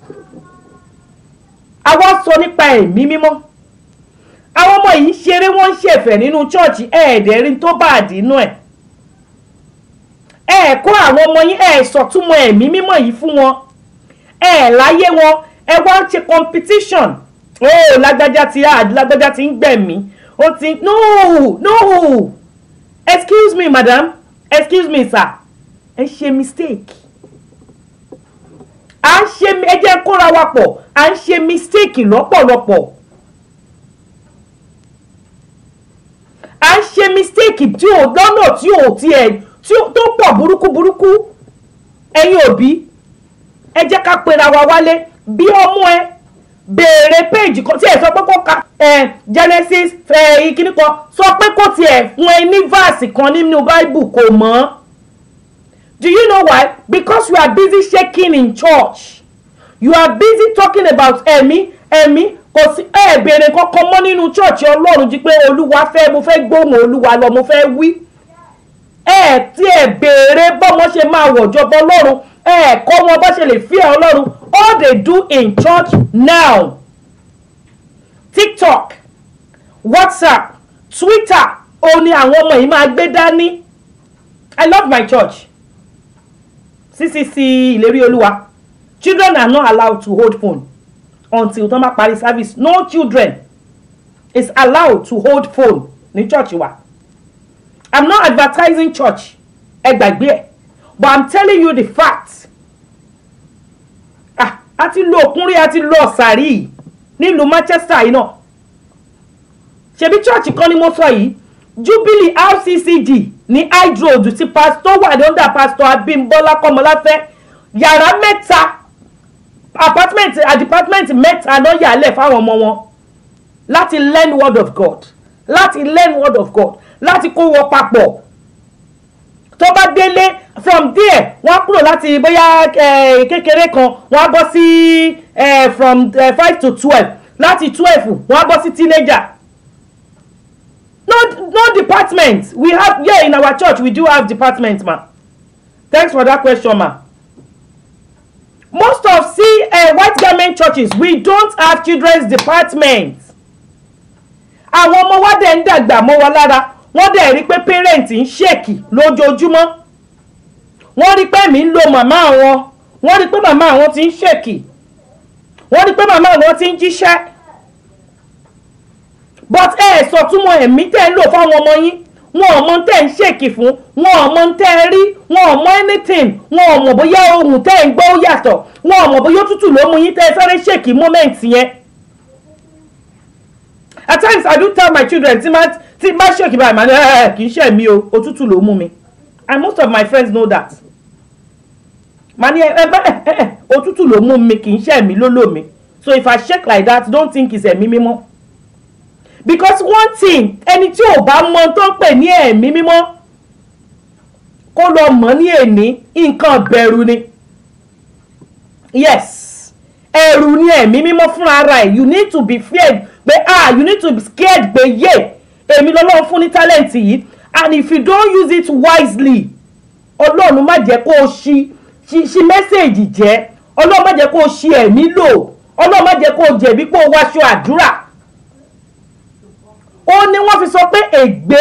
àwa sọ nípa ẹ̀mí mímọ́ àwọn ọmọ yìí ń ṣeré wọ́n ń ṣẹ̀fẹ̀ nínú chọ́ọ̀chì ẹ̀ẹ́dẹ̀rín tó bá àdínú ẹ̀ ẹ̀ kó àwọn ọmọ yín ẹ̀ sọ̀túnmọ̀ ẹ̀mí mímọ́ yìí fún wọn ẹ̀ láyé wọn ẹ wá ń ṣe competition ó lágbájá ti hard lágbájá ti ń gbẹ̀mí ó ti no no excuse me madam excuse me sir ẹ ṣe mistake à ń ṣe ẹ jẹ́ kóra wa pọ̀ à ń ṣe mistake lọ́pọ̀lọpọ̀ à ń ṣe mistake tí ò lọ́nà tí ò tiẹ̀ tó pọ̀ burúkú burúkú ẹ̀yin òbí ẹ jẹ́ ká pera wa wálé bí ọmọ ẹ béèrè péèjì kan tí ẹ sọ pé kó ka ẹ Genesis ẹ ìkíní kan sọ pé kó tiẹ̀ fún ẹ ní verse kan nínú Bible kò mọ̀ do you know why because you are busy shaking in church you are busy talking about ẹ̀mí ẹ̀mí kò sí ẹ béèrè kankan mọ́ nínú church Ọlọ́run jí pé Olúwa fẹ́ mo fẹ́ gbóhùn Olúwa lọ mo fẹ́ wí ẹ tí ẹ béèrè bọ́mọ ṣe máa wọ̀jọba Ọlọ́run ẹ kọ́ wọn bá ṣe lè fi ẹ Ọlọ́run all they do in church now TikTok WhatsApp Twitter ó ní àwọn ọmọ yìí máa gbé dání I love my church CCC ìlérí Olúwa children are not allowed to hold phone until tó máa parí service no children is allowed to hold phone ní church wa i'm not advertising church ẹ gbàgbé ẹ but i'm telling you the fact ah a ti lo òkúnrí a ti lo ọ̀sàrí nílùú Manchester yìí náà ṣebí church kan ni mo sọ yìí Jubilee RCCG ní hydroad tí pastor wà lọ́dà pastor Abímbọ́lá Kọ́mọláfẹ́ yàrá mẹ́ta apartment a department mẹ́ta náà yàlẹ̀ fáwọn ọmọ wọn láti learn word of God láti learn word of God láti kó wọn papọ̀ tó bá délé from there wọ́n kúrò láti bóyá kékeré kan wọ́n á bọ́ sí from five to twelve láti twelve wọ́n á bọ́ sí teenager no no department we have here in our church we do have department ma thanks for that question ma most of see uh, white garment churches we don't have children's department àwọn ọmọ wa dẹ̀ ń dàgbà mọ́ wa lára wọ́n dẹ̀ rí pé parent ń ṣèkì lójoojúmọ́ wọ́n rí pé mi ń lo màmá wọn wọ́n rí pé màmá wọn ti ń ṣèkì wọ́n rí pé màmá wọn ti ń jíṣẹ́ but ẹ ẹ sọtúmọ̀ ẹ̀mí tẹ́ ń lò fáwọn ọmọ yín wọn ò mọ tẹ́ ń ṣèkì fún wọn ò mọ tẹ́ ẹ rí wọn ò mọ anything wọn ò mọ̀ bóyá ohun tẹ́ ń gbọ́ yàtọ̀ wọn ò mọ̀ bóyá òtútù ló mú yín tẹ́ ẹ sáré ṣèkì moment yẹn. at times i do tell my children tí máa tí bá ṣèkì báyìí màá ní ẹ kì í ṣe mí o òtútù ló mú mi and most of my friends know that. màá ní ẹ bá ẹ ẹ òtútù ló mú mi kì í ṣe mí ló lò mí so if i shake like that don't think it's ẹ̀mí mímọ́ because one thing ẹni tí ò bá mọ tó ń pè ní ẹ̀mí mímọ́ kó lọ mọ̀ ní èní nǹkan bẹ̀rù ni yes ẹ̀rù ni ẹ̀mí mímọ́ fúnra ara ẹ̀ you need to be feared pé ah you need to be scared pé yé èmi lọ́lọ́run fún ní talent yìí and if you don't use it wisely ọlọ́run má jẹ́ kó o ṣi ṣi ṣi mẹ́sẹ̀gì jẹ́ ọlọ́run má jẹ́ kó o ṣi ẹ̀mí lò ọlọ́run má jẹ́ kó o jẹ̀bi pé o wáṣọ àdúrà ó ní wọ́n fi sọ pé ègbé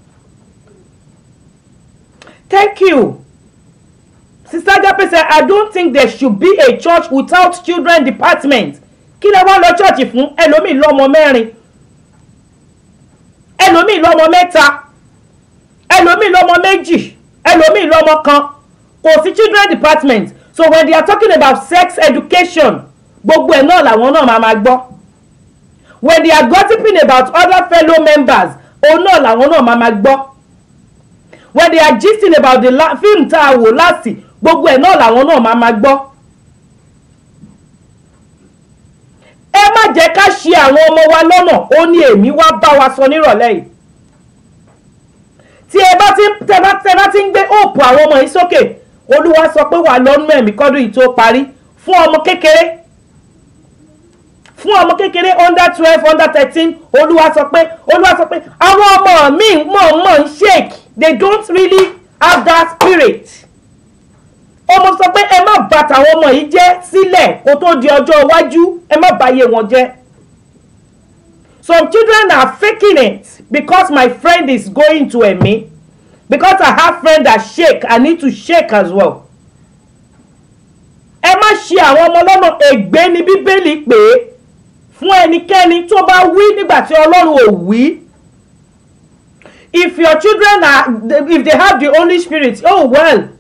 thank you sister Agape said i don't think there should be a church without children department kí lẹ wá lọ church fún ẹlòmíì lọ́mọ mẹ́rin ẹlòmíì lọ́mọ mẹ́ta ẹlòmíì lọ́mọ méjì ẹlòmíì lọ́mọ kan kò sí children department so when they are talking about sex education gbogbo ẹ̀ náà làwọn náà máa ma gbọ́ when they are gossiping about other fellow members òun náà làwọn náà máa ma gbọ́ when they are gisting about the la film tá a wò láti gbogbo ẹ̀ náà làwọn náà máa ma gbọ́. ẹ má jẹ́ ká ṣe àwọn ọmọ wa lọ́nà ó ní èmi wá bá wa sọ nírọ̀lẹ́ yìí tí ẹ bá ti tẹ bá tẹ bá ti ń gbé òòpù àwọn ọmọ yìí sókè olúwa sọ pé wà lọ́nú ẹ̀mí kọ́dún yìí tó parí fún ọmọ kékeré fún ọmọ kékeré under twelve under thirteen olúwa sọ pé olúwa sọ pé àwọn ọmọ mi mọ̀ọ́mọ̀ ń shake they don't really have that spirit ọmọ sọ pé ẹ má bà tàwọn ọmọ yìí jẹ́ sílẹ̀ kó tó di ọjọ́ iwájú ẹ má bàyè wọn jẹ́ some children are faking it because my friend is going to ẹ̀mí because I have friend that shake I need to shake as well ẹ má ṣe àwọn ọmọ lọ́nà ègbé ni bíbélì pé fún ẹnikẹ́ni tó bá wí nígbà tí ọlọ́run ò wí if your children are if they have the Holy Spirit oh well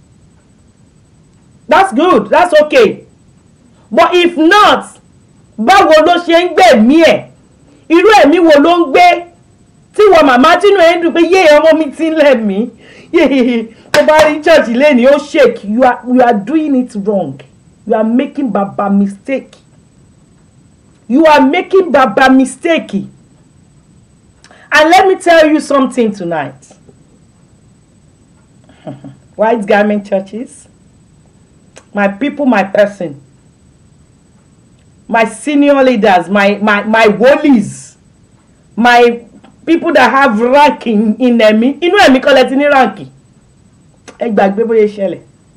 that's good that's okay but if not báwo ló ṣe ń gbẹ̀mí ẹ̀ irú ẹ̀mí wo ló ń gbé tí wọ́n màmá tínú ẹ̀ ń dùn pé yé ọmọ mi ti ń lẹ̀ mí yé tó bá rí church lẹ́ni ó shake you are you are doing it wrong you are making baba mistake you are making baba mistake and let me tell you something tonight white garment churches my people my person my senior leaders my my my wolies my people that have rank in in ẹ̀mí inú ẹ̀mí kọ́ lẹ ti ní rank ẹ gbàgbé bóyá ṣẹlẹ̀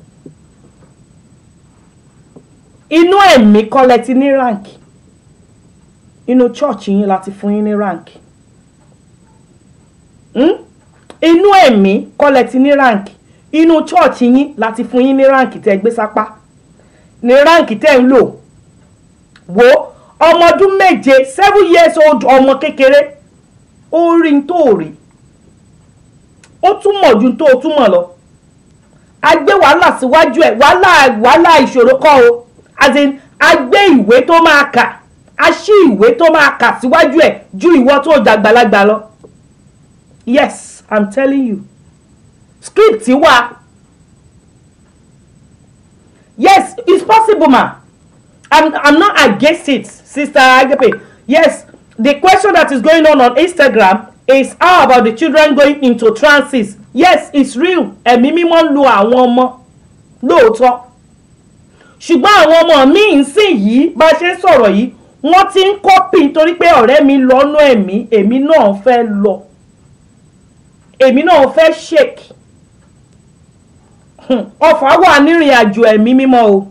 inú ẹ̀mí kọ́ lẹ ti ní rank inú church yín láti fún yín ní rank hmm? inú ẹ̀mí kọ́ lẹ ti ní rank inú church yín láti fún yín ní rank tẹ́ gbé sápá ní rank tẹ́ ń lò wo ọmọ ọdún méje seven years old ọmọ kékeré ó rí n tó rí ó túmọ̀ ju tó túmọ̀ lọ a gbé wàhálà síwájú ẹ̀ wàhálà wàhálà ìṣòro kọ́ o as in a gbé ìwé tó máa kà a ṣí ìwé tó máa kà síwájú ẹ̀ ju ìwọ tó dàgbàlagbà lọ yes i'm telling you script wà yes it's possible ma i'm i'm not against it sister Agape yes the question that is going on on Instagram is how about the children going into trances yes it's real ẹ̀mí mímọ́ ń lo àwọn ọmọ lóòótọ́ ṣùgbọ́n àwọn ọmọ mi ń sìn yìí bá a ṣe ń sọ̀rọ̀ yìí wọ́n ti ń kọ́pì nítorí pé ọ̀rẹ́ mi lọ́nà ẹ̀mí èmi náà fẹ́ lọ èmi náà fẹ́ shake ọfà wà nírìn àjò ẹ̀mí mímọ́ o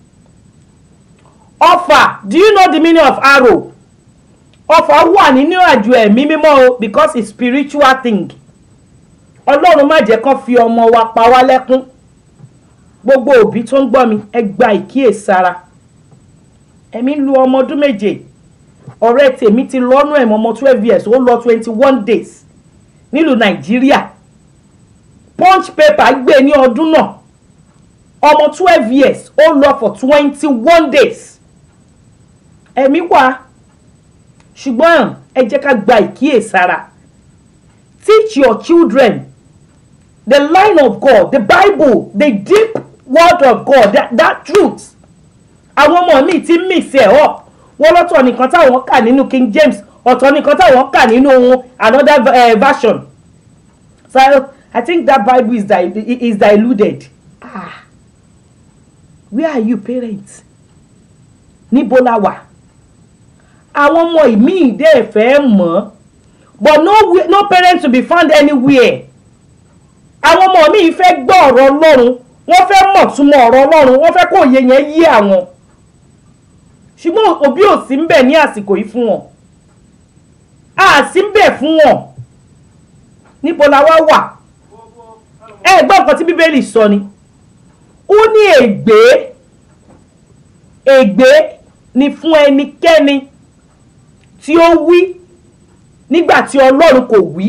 ọfà do you know the meaning of arrow ọfà wà nínú àjò ẹ̀mí mímọ́ o because it's spiritual thing ọlọ́run má jẹ́ kán fi ọmọ wa pa wá lẹ́kún gbogbo òbí tó ń gbọ́ mi ẹ gba ìkíyèsára ẹ̀mí lu ọmọ ọdún méje ọ̀rẹ́ tèmi ti lọ́nú ẹ̀mọ́ ọmọ twelve years ó lọ twenty one days nílùú nàìjíríà punch paper gbé ní ọdún náà ọmọ twelve years ó lọ for twenty one days ẹ̀mí wà ṣùgbọ́n ẹ jẹ́ ká gba ìkíyèsára teach your children the line of God the Bible the deep word of God that, that truth àwọn ọmọ mi ti mix ẹ̀ up wọ́n lọ́tọ̀ nìkan táwọn kà nínú King James ọ̀tọ̀ nìkan táwọn kà nínú another uh, version so I think that Bible is, di is diluted ah where are you parents níbo la wà àwọn ọmọ ìmíì dẹ́ fẹ́ mọ̀ but no, no parent to be found anywhere àwọn ọmọ mi fẹ́ gbọ́ ọ̀rọ̀ ọlọ́run wọ́n fẹ́ mọ̀ túmọ̀ ọ̀rọ̀ ọlọ́run wọ́n fẹ́ kó òye yẹn yé àwọn ṣùgbọ́n òbí ò sí ń bẹ̀ ní àsìkò yìí fún wọn a sí ń bẹ̀ fún wọn níbo la wá wà ẹ gbọ́ nǹkan tí bíbélì sọ ni ó ní ègbé ègbé ni fún ẹnikẹ́ni tí ó wí nígbà tí ọlọ́run kò wí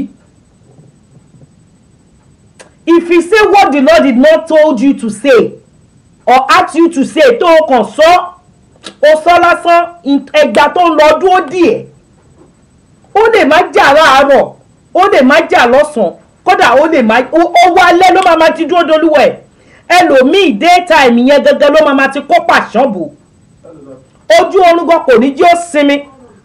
if you say what the Lord did not told you to say or ask you to say tó o kàn sọ o sọ lásán ẹgbà tó ń lọ dúró díẹ̀ ó lè má jà láàárọ̀ ó lè má jà lọ́sàn-án kódà ó lè má ó wálé ló máa ma ti dúró dolúwẹ̀ ẹlòmíì daytime yẹn gẹ́gẹ́ ló máa ma ti kó pàṣán bò ojú oorun gan kò ní jí ó sinmi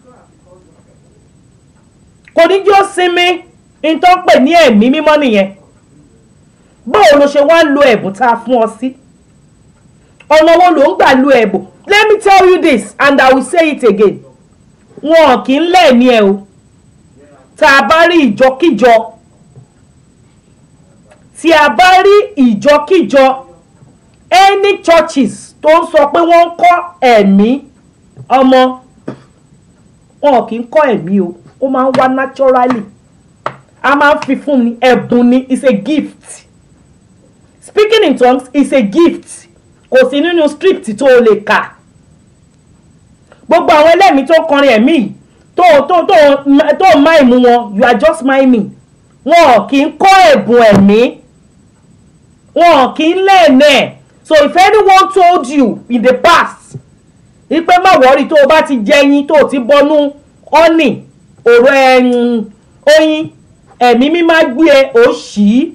kò ní jí ó sinmi n tó ń pè ní ẹ̀mí mímọ́ nìyẹn báwo ló ṣe wá ń lo ẹ̀bùn tá a fún ọ sí ọ̀nà wo ló ń gbà lo ẹ̀bùn let me tell you this and I will say it again wọn kì í lẹ́ẹ̀ni ẹ o tá a bá rí ìjọkíjọ tí a bá rí ìjọkíjọ any churches tó ń sọ pé wọ́n ń kọ́ ẹ̀mí ọmọ wọn kì í kọ́ ẹ̀mí o ó máa ń wá naturally a máa ń fi fún ni ẹ̀bùn ni it's a gift speaking in tongues is a gift kò sí nínú script tó o lè kà gbogbo àwọn ẹlẹ́mìí tó kọrin ẹ̀mí yìí tó tó tó tó máìmù wọn you are just miming wọn kì í kọ́ ẹ̀bùn ẹ̀mí wọn kì í lẹ́ẹ̀nẹ̀ so if anyone told you in the past ipe má wọ́rí tó o bá ti jẹyin tó o ti bọnú ọ́nì òrò ẹ̀yìn oyin ẹ̀mí mi máa gbé e ó ṣì í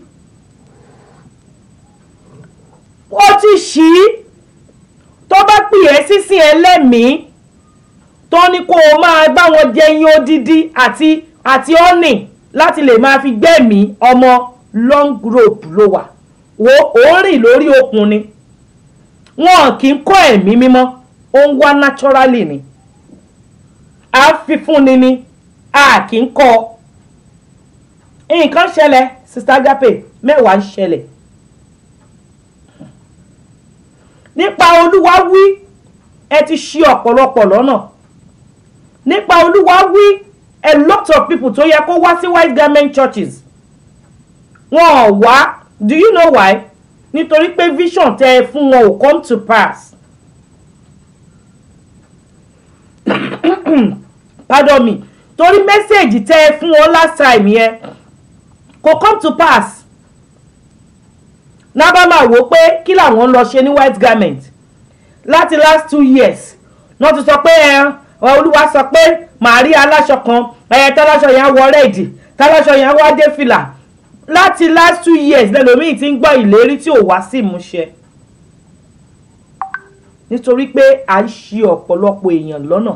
ó ti ṣì í tó bá pè é sísìn ẹlẹ́mìí tó ní kó o máa bá wọn jẹyin odidi àti àti ọ́nì láti lè máa fi gbẹ̀mí ọmọ long rope ló wà wo ó rìn lórí okùn ni wọn kì í kọ́ ẹ̀mí mímọ́ ó ń wá naturally ni à ń fi fúnni ni a kì í kọ́ nǹkan ṣẹlẹ̀ sista Agape mẹ́wàá ń ṣẹlẹ̀ nípa olúwa wí ẹ ti ṣì ọ̀pọ̀lọpọ̀ lọ́nà nípa olúwa wí a lot of people tó yẹ kó wá sí white garment churches wọn ò wá do you know why nítorí pé vision tẹ ẹ fún wọn ò come to pass pardon me torí mẹ́sẹ̀gì tẹ ẹ fún wọn last time yẹn kò come to pass náà bá máa wò ó pé kí làwọn ń lọ ṣe ní white garment láti last two years náà ti sọ pé ẹ olúwa sọ pé màá rí aláṣọ kan ẹ táláṣọ yẹn wọ rẹ́ẹ̀dì táláṣọ yẹn wá dé fìlà láti last two years lẹ́lòmíì ti ń gbọ́ ìlérí tí ò wá sí ìmúṣẹ nítorí pé à ń ṣì ọ̀pọ̀lọpọ̀ èèyàn lọ́nà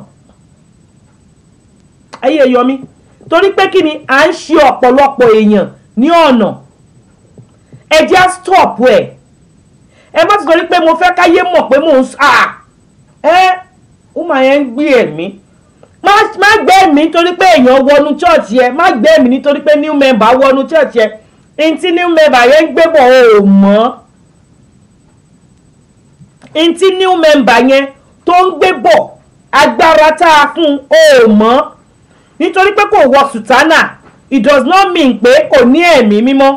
ayé yọmí torí pé kí ni à ń ṣì ọ̀pọ̀lọpọ̀ èèyàn ní ọ̀nà ẹ jẹ́ stop ẹ̀ ẹ má ti sọ pé mo fẹ́ káyé mọ̀ pé mò ń sà ẹ́ ó máa yẹn ń gbé ẹ̀mí má gbé ẹ̀mí nítorí pé èèyàn wọnú church yẹ má gbé ẹ̀mí nítorí pé new member wọnú church yẹ ntí new member yẹn ń gbé bọ̀ ò mọ́ ntí new member yẹn tó ń gbé bọ̀ agbára tá a fún ò mọ́ nítorí pé kò wọ sùtánà it does not mean pé kò ní ẹ̀mí mímọ́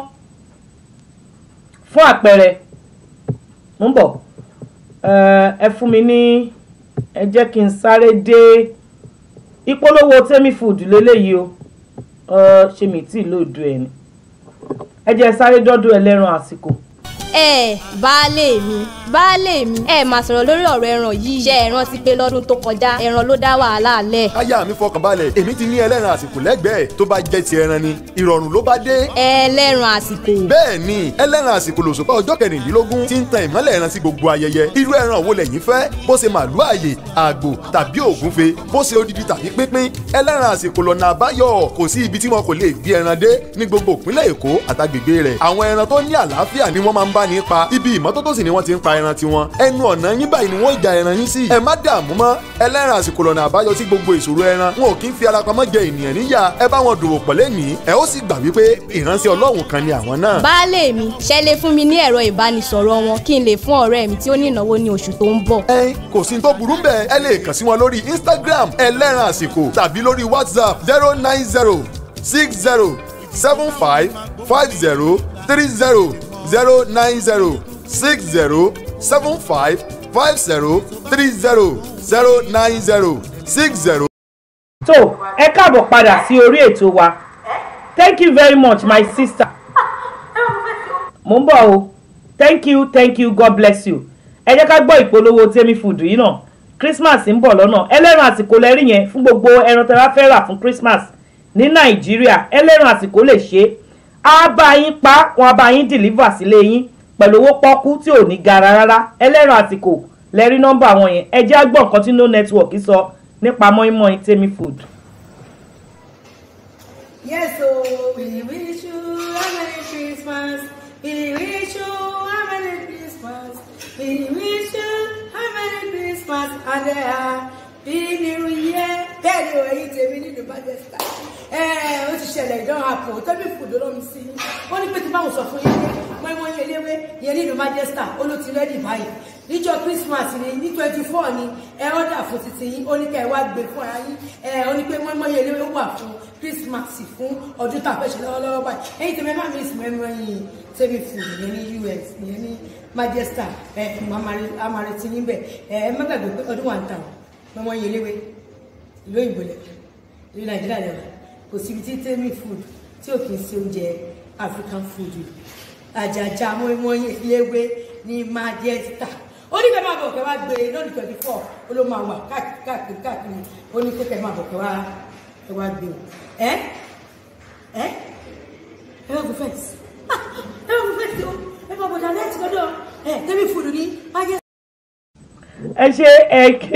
fún àpẹẹrẹ mo ń bọ̀ ẹ fún mi ní ẹ jẹ́ kí n sáré dé ìpolówó tẹ́mí food lélẹ́yìí o ṣé mi tí ì lòdù ẹ̀ ni ẹ jẹ́ sáré dọ́dọ̀ ẹlẹ́ran àsìkò ẹ baálé mi baálé mi ẹ máa sọ̀rọ̀ lórí ọ̀rọ̀ ẹran yìí ṣe ẹ rántí pé lọ́dún tó kọjá ẹran ló dá wàhálà lẹ̀. aya mi fọkàn balẹ̀ èmi ti ní ẹlẹ́ran àsìkò lẹ́gbẹ̀ẹ́ tó bá jẹ́ ti ẹran ni ìrọ̀rùn ló bá dé. ẹlẹ́ran àsìkò. bẹ́ẹ̀ ni ẹlẹ́ran àsìkò lòṣùpá ọjọ́ kẹrìndínlógún ti ń tan ìmọ́lẹ̀ ẹran sí gbogbo ayẹyẹ irú ẹran wo lẹ̀yin fẹ́ bó ṣe màlúù àyè àgbò tàbí ògúnfe bó ṣe odidi tàbí pínpín ẹlẹ́ran àsìkò lọ́nà àbáyọ kò sí ibi tí wọn kò lè gbé ẹran dé ní gbogbo ìpínlẹ̀ èkó àtàgbègbè rẹ̀ àwọn ẹran tó ní àlàáfíà ni wọ́n máa ń bá ní pa ibi ìmọ́tótó sì ni wọ́n ti ń pa ẹran tiwọn ẹnu ọ̀nà yín báyìí ni wọ́n ja ẹran yín sí ẹ má dààmú mọ́ ẹlẹ́ran àsìkò lọ́nà àbáyọ sí gbogbo ìṣòro ẹran wọn ò kí ń fi ara pamọ́ jẹ ènìyàn níyà ẹ bá wọn dòwò pọ̀ lẹ́nìí ẹ ó sì gbà wípé ìránṣẹ́ ọlọ́run kan ni àwọn náà. baálé mi ṣe lè fún mi ní ẹ̀rọ ìbánisọ̀rọ̀ wọn kí n lè fún ọ̀rẹ́ mi tí ó ní ìnáwó ní oṣù tó ń bọ̀. ẹ kò sí tó burú bẹ́ẹ̀ ẹ lè kàn sí wọn lórí instagram ẹlẹ́ran àsìkò tàbí lórí whatsapp zero nine zero six zero seven five five zero three zero zero nine zero six zero seven five five zero three zero zero nine zero six zero. tó ẹ káàbọ̀ padà sí orí ètò wa thank you very much my sister mo ń bọ̀ o thank you thank you god bless you ẹ jẹ́ ká gbọ́ ìpolówó tèmi food yìí náà christmas ń bọ̀ lọ́nà ẹlẹ́ran àsìkò lẹ́rí yẹn fún gbogbo ẹran tẹ́ bá fẹ́ rà fún christmas ní nàìjíríà ẹlẹ́ran àsìkò lè ṣe é á bá yín pa wọn á bá yín deliver sílé yín pẹ̀lú owó pọ́kú tí ò ní gara rárá ẹlẹ́ran àsìkò lẹ́rí nọ́mbà wọn yẹn ẹ jẹ́ á gbọ́ nǹkan tí no network sọ nípa mọ́ínmọ́ín tèmi food. Yes, so we wish you a Merry Christmas. We wish you a Merry Christmas. We wish you a Merry Christmas and a Happy New Year. Bẹ́ẹ̀ ni òye tèmi nínú Manchester. Ẹ ó ti ṣẹlẹ̀ ìdán àpò tẹ́bí fùdó lọ́mi sí i. Wọ́n ní pé tí báwọn sọ fún yín pé mọ́ẹ́mọ́ yẹn léwé yẹn nínú Manchester ó ló ti rẹ́dì báyìí. Níjọ́ Christmas ni ní twenty four ni ẹ ọ́dà fún titi yín ó ní kẹ́ ẹ wá gbé fún ara yín. Ẹ ó ní pé mọ́ẹ́mọ́ yẹn léwé wà fún Christmas fún ọdún tá a fẹ́ ṣe lọ́wọ́lọ́wọ́ báyìí. Ẹyin tèmi má miss mọ́ẹ́mọ́ yìí tẹ́bí fùdó yẹn ní US yẹn ní Manchester ẹ amareti níbẹ̀ ẹ ẹ má gbàgbé pé ọdún wà ń tà mọ́ẹ́mọ́ yẹn léwé ìlú òyìnbó lẹ̀ ìlú Nàìjíríà lẹ̀ kò síbi tí tẹ́mì food tí ò kì í ṣe oúnjẹ African food àjàjà mọ́ẹ́mọ́yìn léwé ní Manchester ó ní kẹ́ máa bọ̀ kẹ́ wá gbé lọ́dún twenty four ó ló máa wà káàkiri káàkiri ó ní kẹ́ máa bọ̀ kẹ́ wá kẹ́ wá gbé o ẹ ẹ ẹ wá gbé fẹ́ǹsì ẹ wá gbé fẹ́ǹsì o ẹ bá bọ̀dà lẹ́tì lọ́dọ̀ ẹ tẹ́mì food ní Manchester. ẹ ṣe ẹ ké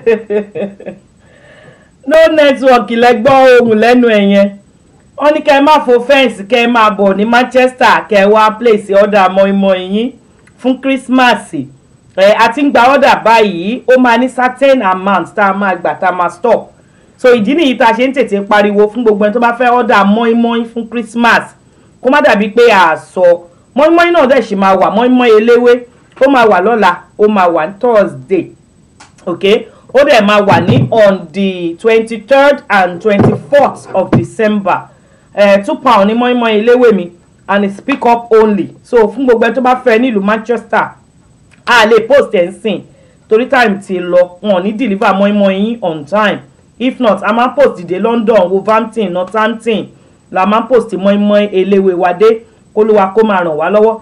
no network lẹ́gbọ́ ohun lẹ́nu ẹ̀ yẹn wọ́n ní kẹ́ ẹ má fo fẹ́ǹsì kẹ́ ẹ máa bọ̀ ní Manchester kẹ́ ẹ wá place order mọ́ínmọ́ín yín fún Christmas ẹ àti ń gba order báyìí ó máa ní certain amount tá a máa gbà tá a máa stop so ìdí nìyí tá a ṣe ń tètè pariwo fún gbogbo ẹni tó bá fẹ́ order mọ́ínmọ́ín fún Christmas kó má dàbí pé a sọ mọ́ínmọ́ín náà dẹ̀ ṣì máa wà mọ́ínmọ́ín eléwé ó máa wà lọ́la ó máa wà ní Thursday okay ó dẹ̀ máa wà ní on the twenty third and twenty fourth of December uh, two pound ní mọ́ínmọ́ín eléwé mi and it's pick up only so fún gbogbo ẹni tó bá fẹ́ nílùú Manchester a lè post ẹ̀ ń sìn torí time ti lọ wọn ò ní deliver mọ́ínmọ́ín yín on time if not a máa post dìde London Wolverhampton Northampton la máa post mọ́ínmọ́ín eléwé wa dé kólúwa kó máa ràn wá lọ́wọ́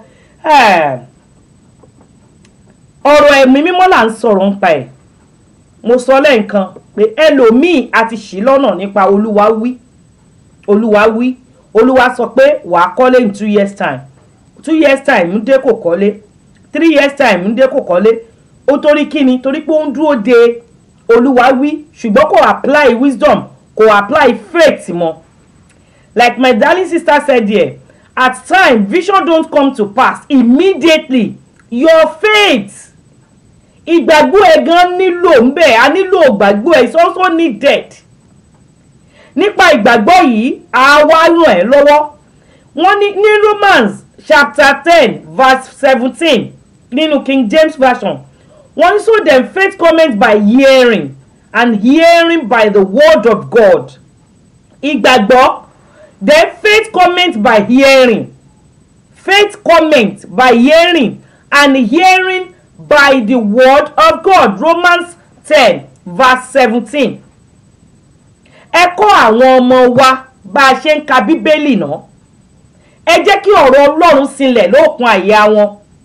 ọ̀rọ̀ ẹ̀mí mímọ́ là ń sọ̀rọ̀ ń pa ẹ̀ mo sọ lẹ́ǹkan pé ẹlòmíì a ti ṣì lọ́nà nípa olúwa wí olúwa wí olúwa sọ pé wàá kọ́lé in two years time two years time ń dé kò kọ́lé three years time ń dé kò kọ́lé ó torí kíni torí pé ó ń dúró de olúwa wí ṣùgbọ́n kò apply wisdom kò apply faith mọ́ like my darling sister said here at time vision don't come to pass immediately your faith ìgbàgbọ́ ẹ̀ gan nílò ń bẹ̀ a nílò ìgbàgbọ́ ẹ̀ it's also needed nípa ìgbàgbọ́ yìí àwa ràn ẹ́ lọ́wọ́ wọ́n ní ní Romans chapter ten verse seventeen nínú King James version wọ́n ní so then faith cometh by hearing and hearing by the word of God ìgbàgbọ́ then faith cometh by hearing faith cometh by hearing and hearing by the word of God Romans ten verse seventeen ẹ kọ́ àwọn ọmọ wa bá a ṣe ń ka bíbélì náà ẹ jẹ́ kí ọ̀rọ̀ Ọlọ́run sinlẹ̀ lóòkun àyà wọn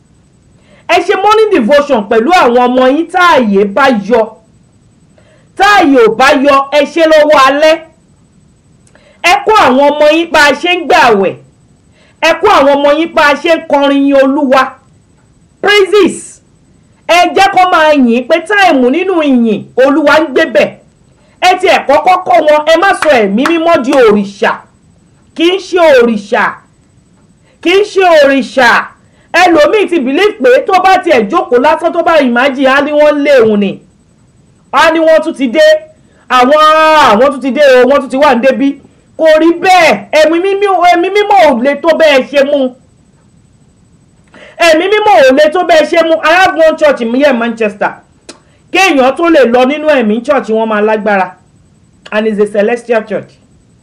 ẹ ṣe morning devotion pẹ̀lú àwọn ọmọ yín táàyè bá yọ táàyè ò bá yọ ẹ ṣe lọ́wọ́ alẹ́ ẹ kó àwọn ọmọ yín bá a ṣe ń gbààwẹ̀ ẹ kó àwọn ọmọ yín bá a ṣe ń kọrin yin olúwa praises ẹ jẹ́ kó máa yìn pé táìmù nínú ìyìn olúwa ń gbébẹ̀ ẹ ti ẹ̀ kọ́kọ́ kọ́ wọn ẹ má sọ ẹ̀mí mímọ́ di òrìṣà kì í ṣe òrìṣà kì í ṣe òrìṣà ẹlòmíì ti believe pé tó bá tiẹ̀ jókòó lásán tó bá ìmájì á ní wọ́n lé òun ni á ní wọ́n tún ti dé àwọn àwọn tún ti dé o wọ́n tún ti wà ní débí kò rí bẹ́ẹ̀ ẹ̀mí mímọ́ ẹ̀mí mímọ́ ò lè tó bẹ́ẹ̀ ṣe mú ẹ̀mí mímọ́ ò lè tó bẹ́ẹ̀ ṣe mú I have one church mi yẹ Manchester kéèyàn tó lè lọ nínú ẹ̀mí church wọn máa lágbára and it's a celestial church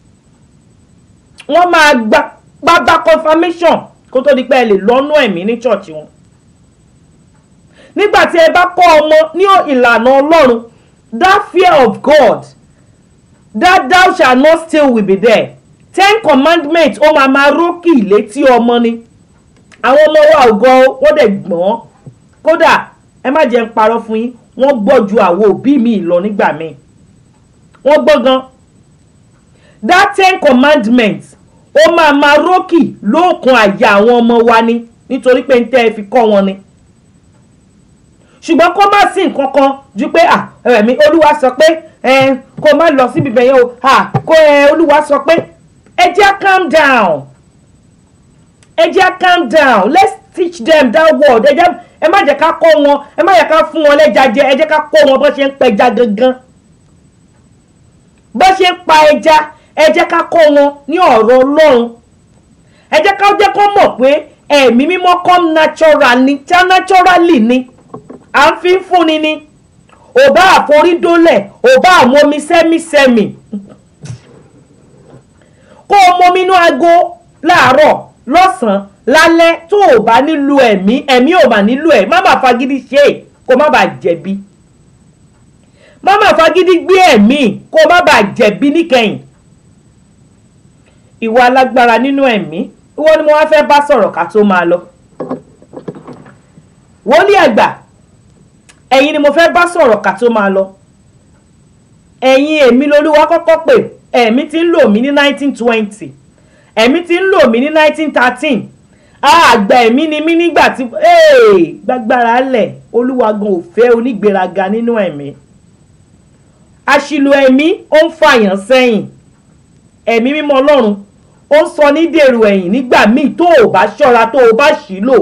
wọ́n máa gba gbagba confirmation kó tó di pé ẹ lè lọ́nú ẹ̀mí ní church wọn nígbà tí ẹ bá kọ́ ọmọ ní ìlànà ọlọ́run that fear of God that thou shall not steal will be there ten commandments ó máa máa rókì létí ọmọ ni àwọn ọmọ wa ò gan wọ́n dẹ̀ gbọ́n kódà ẹ má jẹ́ ń parọ́ fún yín wọ́n gbọ́ ju àwọn òbí mi lọ nígbà míì wọ́n gbọ́ gan that ten commandments ó máa máa rókì lóòkun àyà àwọn ọmọ wa ni nítorí pé ń tẹ́ ẹ fi kọ́ wọn ni ṣùgbọ́n kó má sí nǹkan kan ju pé ẹ̀mí olúwa sọ pé kó má lọ síbi bẹ̀yẹn o kó olúwa sọ pé ẹ jẹ́ calm down ẹ jẹ́ calm down let's teach them that word ẹ jẹ́ ẹ má jẹ́ ká kọ́ wọn ẹ má jẹ́ ká fún wọn lẹ́ja jẹ ẹ jẹ́ ká kọ́ wọn bó ṣe ń pẹja gangan bó ṣe ń pa ẹja ẹ jẹ́ ká kọ́ wọn ní ọ̀rọ̀ ọlọ́run ẹ jẹ́ ká jẹ́ kó mọ̀ pé ẹ̀mí mímọ́ come natural ni tá naturally ni à ń fi fúnni ni ò bá àforídólẹ̀ ò bá àmomi sẹ́mísẹ́mì kó o momi inú aago láàárọ̀ lọ́sàn-án lálẹ́ tó o bá nílò ẹ̀mí ẹ̀mí ò mà nílò ẹ̀ má má fagídí ṣe é kó má bàa jẹ̀bi má má fagídí gbé ẹ̀mí kó má bàa jẹ̀bi níkẹyìn ìwà alágbára nínú ẹ̀mí ìwọ ni mo wá fẹ́ bá sọ̀rọ̀ ká tó máa lọ wòlíì àgbà ẹ̀yin ni mo fẹ́ bá sọ̀rọ̀ ká tó máa lọ ẹ̀yin èmi lolúwa kọ́kọ́ pè ẹ̀mí tí ń lò mí ní 1920 ẹ̀mí tí ń lò mí ní 1913 àgbà ẹ̀mí ni mí nígbà tí gbàgbára lẹ̀ olúwa gan ò fẹ́ onígbéraga nínú ẹ̀mí àṣìlò ẹ̀mí ó ń fàyàn sẹ́yìn ẹ̀mí mímọ́ ọlọ́run ó ń sọ ní dèrò ẹ̀yìn nígbà míì tó o bá ṣọ́ra tó o bá ṣì lò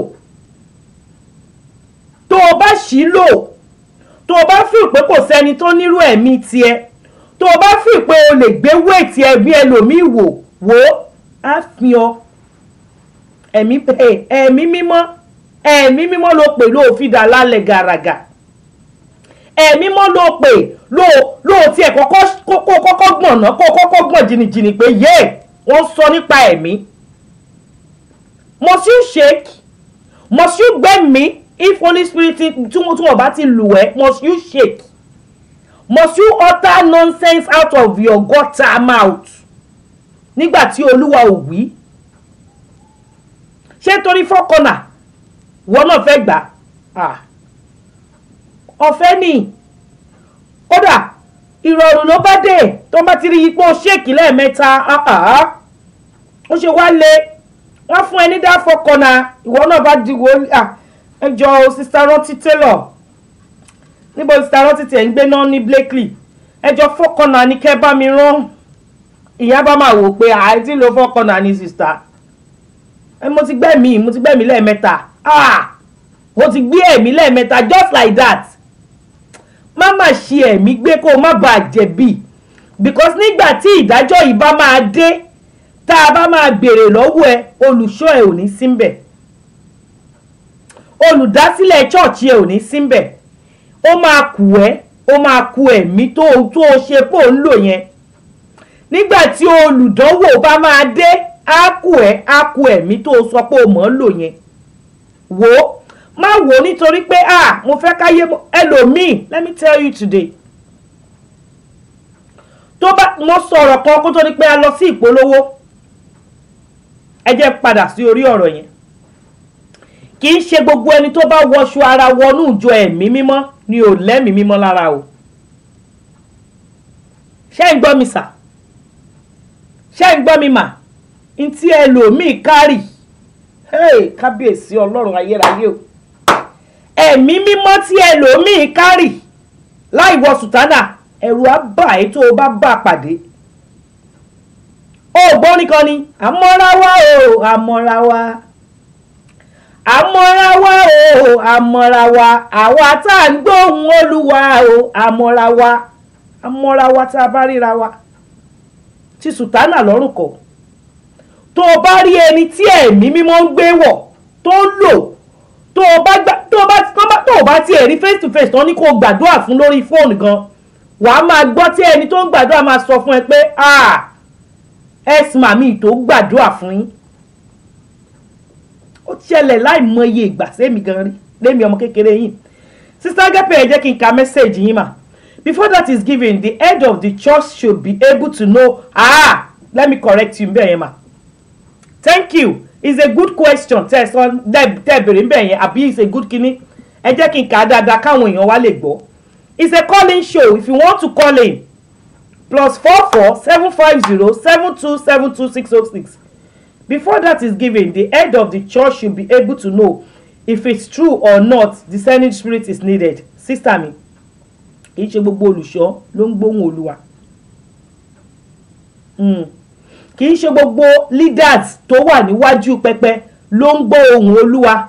tó o bá ṣì lò tó o bá fi pé kò sẹ́ni tó nírú ẹ̀mí tiẹ̀ tó o bá fi pé o lè gbé wéètì ẹbí ẹlòmíì wò wò á fi ọ ẹ̀mí ẹ̀mí mímọ́ ẹ̀mí mímọ́ ló pè ló fi dà lálẹ́ gàràgà ẹ̀mí mímọ́ ló pè ló ló tiẹ̀ kọ́kọ́ kọ́kọ́ gbọ̀nà kó kọ́kọ́ gbọ̀n jìnnìjìnnì pé yé wọ́n sọ nípa ẹ̀mí must you shake must you gbẹ̀mí if holy spirit tí wọ́n tí wọ́n bá ti lù ẹ́ must you shake must you utter nonsense out of your gutter mouth nígbà tí olúwa ò wí ṣé torí fọ́kànnà wọ́n náà fẹ́ gbà ọ̀fẹ́ ni kódà ìrọ̀rùn ló bá dé tó bá ti rí ipò ṣéèkì lẹ́ẹ̀mẹ́ta ó ṣe wá lé wọ́n fún ẹ ní dá fọ́kànnà ìwọ náà bá di wòlíì ẹ jọ sista rántí taylor níbo sista rántí tiẹ̀ ń gbé náà ní blakely ẹ jọ fọ́kànnà ní kẹ́ bá mi rán ìyá bá máa wò pé àìtí ló fọ́kànnà ní sista ẹ mo ti gbẹ́mí mo ti gbẹ́mí lẹ́ẹ̀mẹ́ta ah mo ti gbé ẹ̀mí lẹ́ẹ̀mẹ́ta just like that má má ṣe ẹ̀mí gbé kó o má bàa jẹ̀bi because nígbà tí ìdájọ́ yìí bá máa dé tá a bá máa béèrè lọ́wọ́ ẹ olùṣọ́ ẹ ò ní síbẹ̀ olùdásílẹ̀ chọ́ọ̀chì ẹ ò ní síbẹ̀ ó máa kù ẹ́ ó máa ku ẹ̀mí tó tó o ṣe pò ń lò yẹn nígbà tí olùdánwò bá máa dé á kù ẹ́ á ku ẹ̀mí tó o sọ pé o mọ̀ ń lò yẹn wò ó má wò ó nítorí pé ah mo fẹ́ káyé ẹlòmíì let me tell you today tó bá mo sọ̀rọ̀ kan kó tó di pé a lọ sí ìpolówó ẹ jẹ́ padà sí orí ọ̀rọ̀ yẹn kì í ṣe gbogbo ẹni tó bá wọṣọ ara wọnú ìjọ ẹ̀mí mímọ́ ni ò lẹ́mìí mímọ́ lára o ṣé ń gbọ́ mi sà ṣé ń gbọ́ mi mà n tí ẹlòmíì kárì hey, kábíyèsí ọlọ́run ayérayé o ẹ̀mí mímọ́ tí ẹlòmíì kárì láì wọ sùtánà ẹ̀rù á bà ẹ́ tó o bá bá a pàdé ó gbọ́ nìkan ni àmọ́ra wá o àmọ́ra wá àmọ́ra wá o àmọ́ra wá àwa tá à ń gbóhùn olúwa o àmọ́ra wá àmọ́ra wá tá a bá ríra wa tí sùtánà lọ́rùn kọ̀ tó o bá rí ẹni tí ẹ̀mí mímọ́ ń gbé wọ̀ tó ń lò tó o bá gbà tó o bá tó o bá tó o bá tiẹ̀ rí face to face tán ní kó o gbàdúrà fún lórí fóònù gan wàá máa gbọ́ tí ẹni tó ń gbàdúrà máa sọ fún ẹ pé ah ẹ̀sìn màmí tó gbàdúrà fún yín ó ṣẹlẹ̀ láì mọye ìgbà sẹ́mi gan rí lémi ọmọ kékeré yìí sister Agape ẹ jẹ́ kí n ka mẹ́sẹ̀gì yín mà before that is given the head of the church should be able to know ah let me correct you bẹ́ẹ̀ yẹn mà thank you it's a good question tẹ́ ẹ sọ tẹ́ ẹ bèrè bẹ́ẹ̀ yẹn àbí it's a good kinní ẹ jẹ́ kí n kà á dáadáa káwọn èèyàn wá lè gbọ́ it's a calling show if you want to call in plus four four seven five zero seven two seven two six oh six before that is given the head of the church should be able to know if it's true or not discerning spirit is needed sister mi kì í ṣe gbogbo olùṣọ́ ló ń gbóhùn olúwa Mm. kì í ṣe gbogbo leaders tó wà níwájú pẹpẹ ló ń gbọ́ ohùn olúwa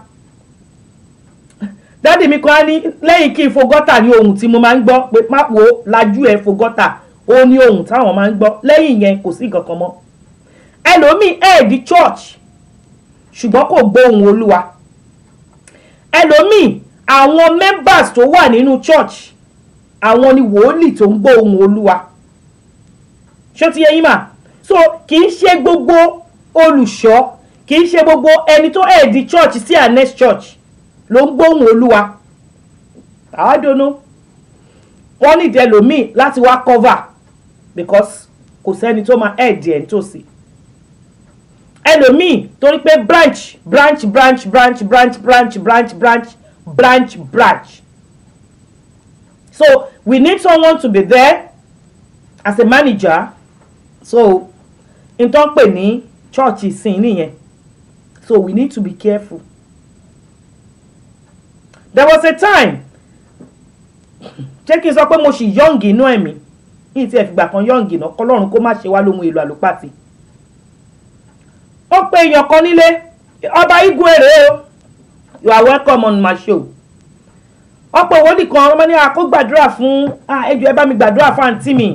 dádì mi kan á ní lẹ́yìn kí n fo gọ́tà ní ohùn tí mo máa ń gbọ́ pé má wo lajú ẹ̀ fo gọ́tà ó ní ohùn táwọn máa ń gbọ́ lẹ́yìn yẹn kò sí nǹkan kan mọ́ ẹlòmíì ẹ̀ẹ́dì church ṣùgbọ́n kò gbọ́ ohùn olúwa ẹlòmíì àwọn members tó wà nínú church àwọn ni wòólì tó ń gbọ́ ohùn olúwa ṣó ti yẹ yín mà so kì í ṣe gbogbo olùṣọ́ kì í ṣe gbogbo ẹni tó ẹ̀ẹ́dì church sí our next church ló ń gbóhùn olúwa àádọ́nú wọ́n nídìí ẹlòmíì láti wá cover because kò sẹ́ni tó máa ẹ̀ẹ́dì ẹ̀ nítòsí ẹlòmíì torí pé branch branch branch branch branch branch branch branch branch branch so we need someone to be there as a manager so n tó ń pè ní church ìsìn nìyẹn so we need to be careful there was a time jẹ́ kí n sọ pé mo ṣì yọ̀ǹgì inú ẹ̀mí ní ti ẹ̀fìgbà kan yọ̀ǹgì náà kọlọ́run kó má ṣe wá lóhun èlò àlùpàtì ó pe èèyàn kan nílé ọba igwe rèé o you are welcome on my show ọ̀pọ̀ ìwọ́dì kan ọmọ ní àkó gbàdúrà fún ẹjọ́ ẹ bá mi gbàdúrà fún àǹtí mi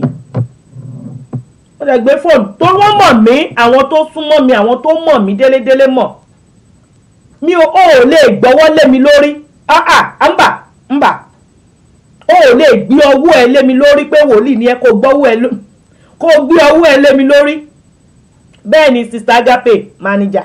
ó lè gbé fóònù tó wọ́n mọ̀ mí àwọn tó súnmọ́ mi àwọn tó mọ̀ mí délédélé mọ̀ mi ò ò lè gbọ́wọ́ lé mi lórí ah ah ńbà ńbà ó ò lè gbé ọwọ́ ẹ lé mi lórí pé wòlíì ni ẹ kó gbọ́wọ́ ẹ kó gbé ọwọ́ ẹ lé mi lórí bẹ́ẹ̀ ni sister Agape manager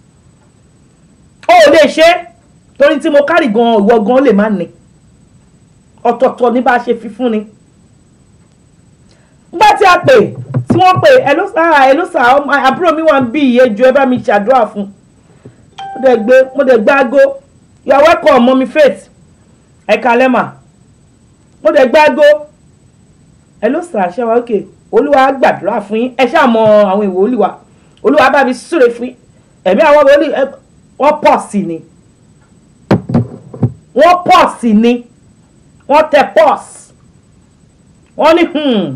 ó ò lè ṣe torí tí mo kárì gan ìwọ gan lè má ní ọ̀tọ̀ọ̀tọ̀ ní bá a ṣe fi fún ni nígbà tí a pè tí wọ́n pè ẹ ló sá ẹ ló sá àbúrò mi wà ń bí iye ju ẹ bá mi ṣàdúrà fún mo dẹ̀ gbé mo dẹ̀ gbé aago you are welcome mọ́mi faith ẹ̀ka lẹ́mà mo dẹ̀ gbé aago ẹ ló sá ṣe wa ókè olúwa gbàdúrà fún yín ẹ ṣáà mọ àwọn ìwò olúwa olúwa bá mi súre fún yín ẹ̀mí àwọn olú wọ́n pọ̀ sí ni wọ́n pọ̀ sí ni wọ́n tẹ pọ́s wọ́n ní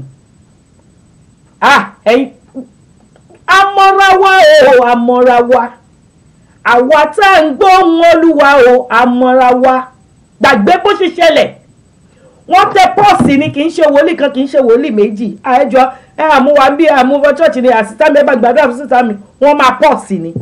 ah ẹ̀yin amọ̀rawa o amọ̀rawa àwa tá à ń gbóhùn olúwa o amọ̀rawa gbàgbé bó ṣe ṣẹlẹ̀ wọ́n tẹ pọ́ọ̀sì ni kì í ṣe wòlíì kan kì í ṣe wòlíì méjì àẹjọ ẹ àmúwa bí àmúwọ church ni àsìtá mi ẹ bá gbàdúrà fún sísá mi wọ́n máa pọ́ọ̀sì ni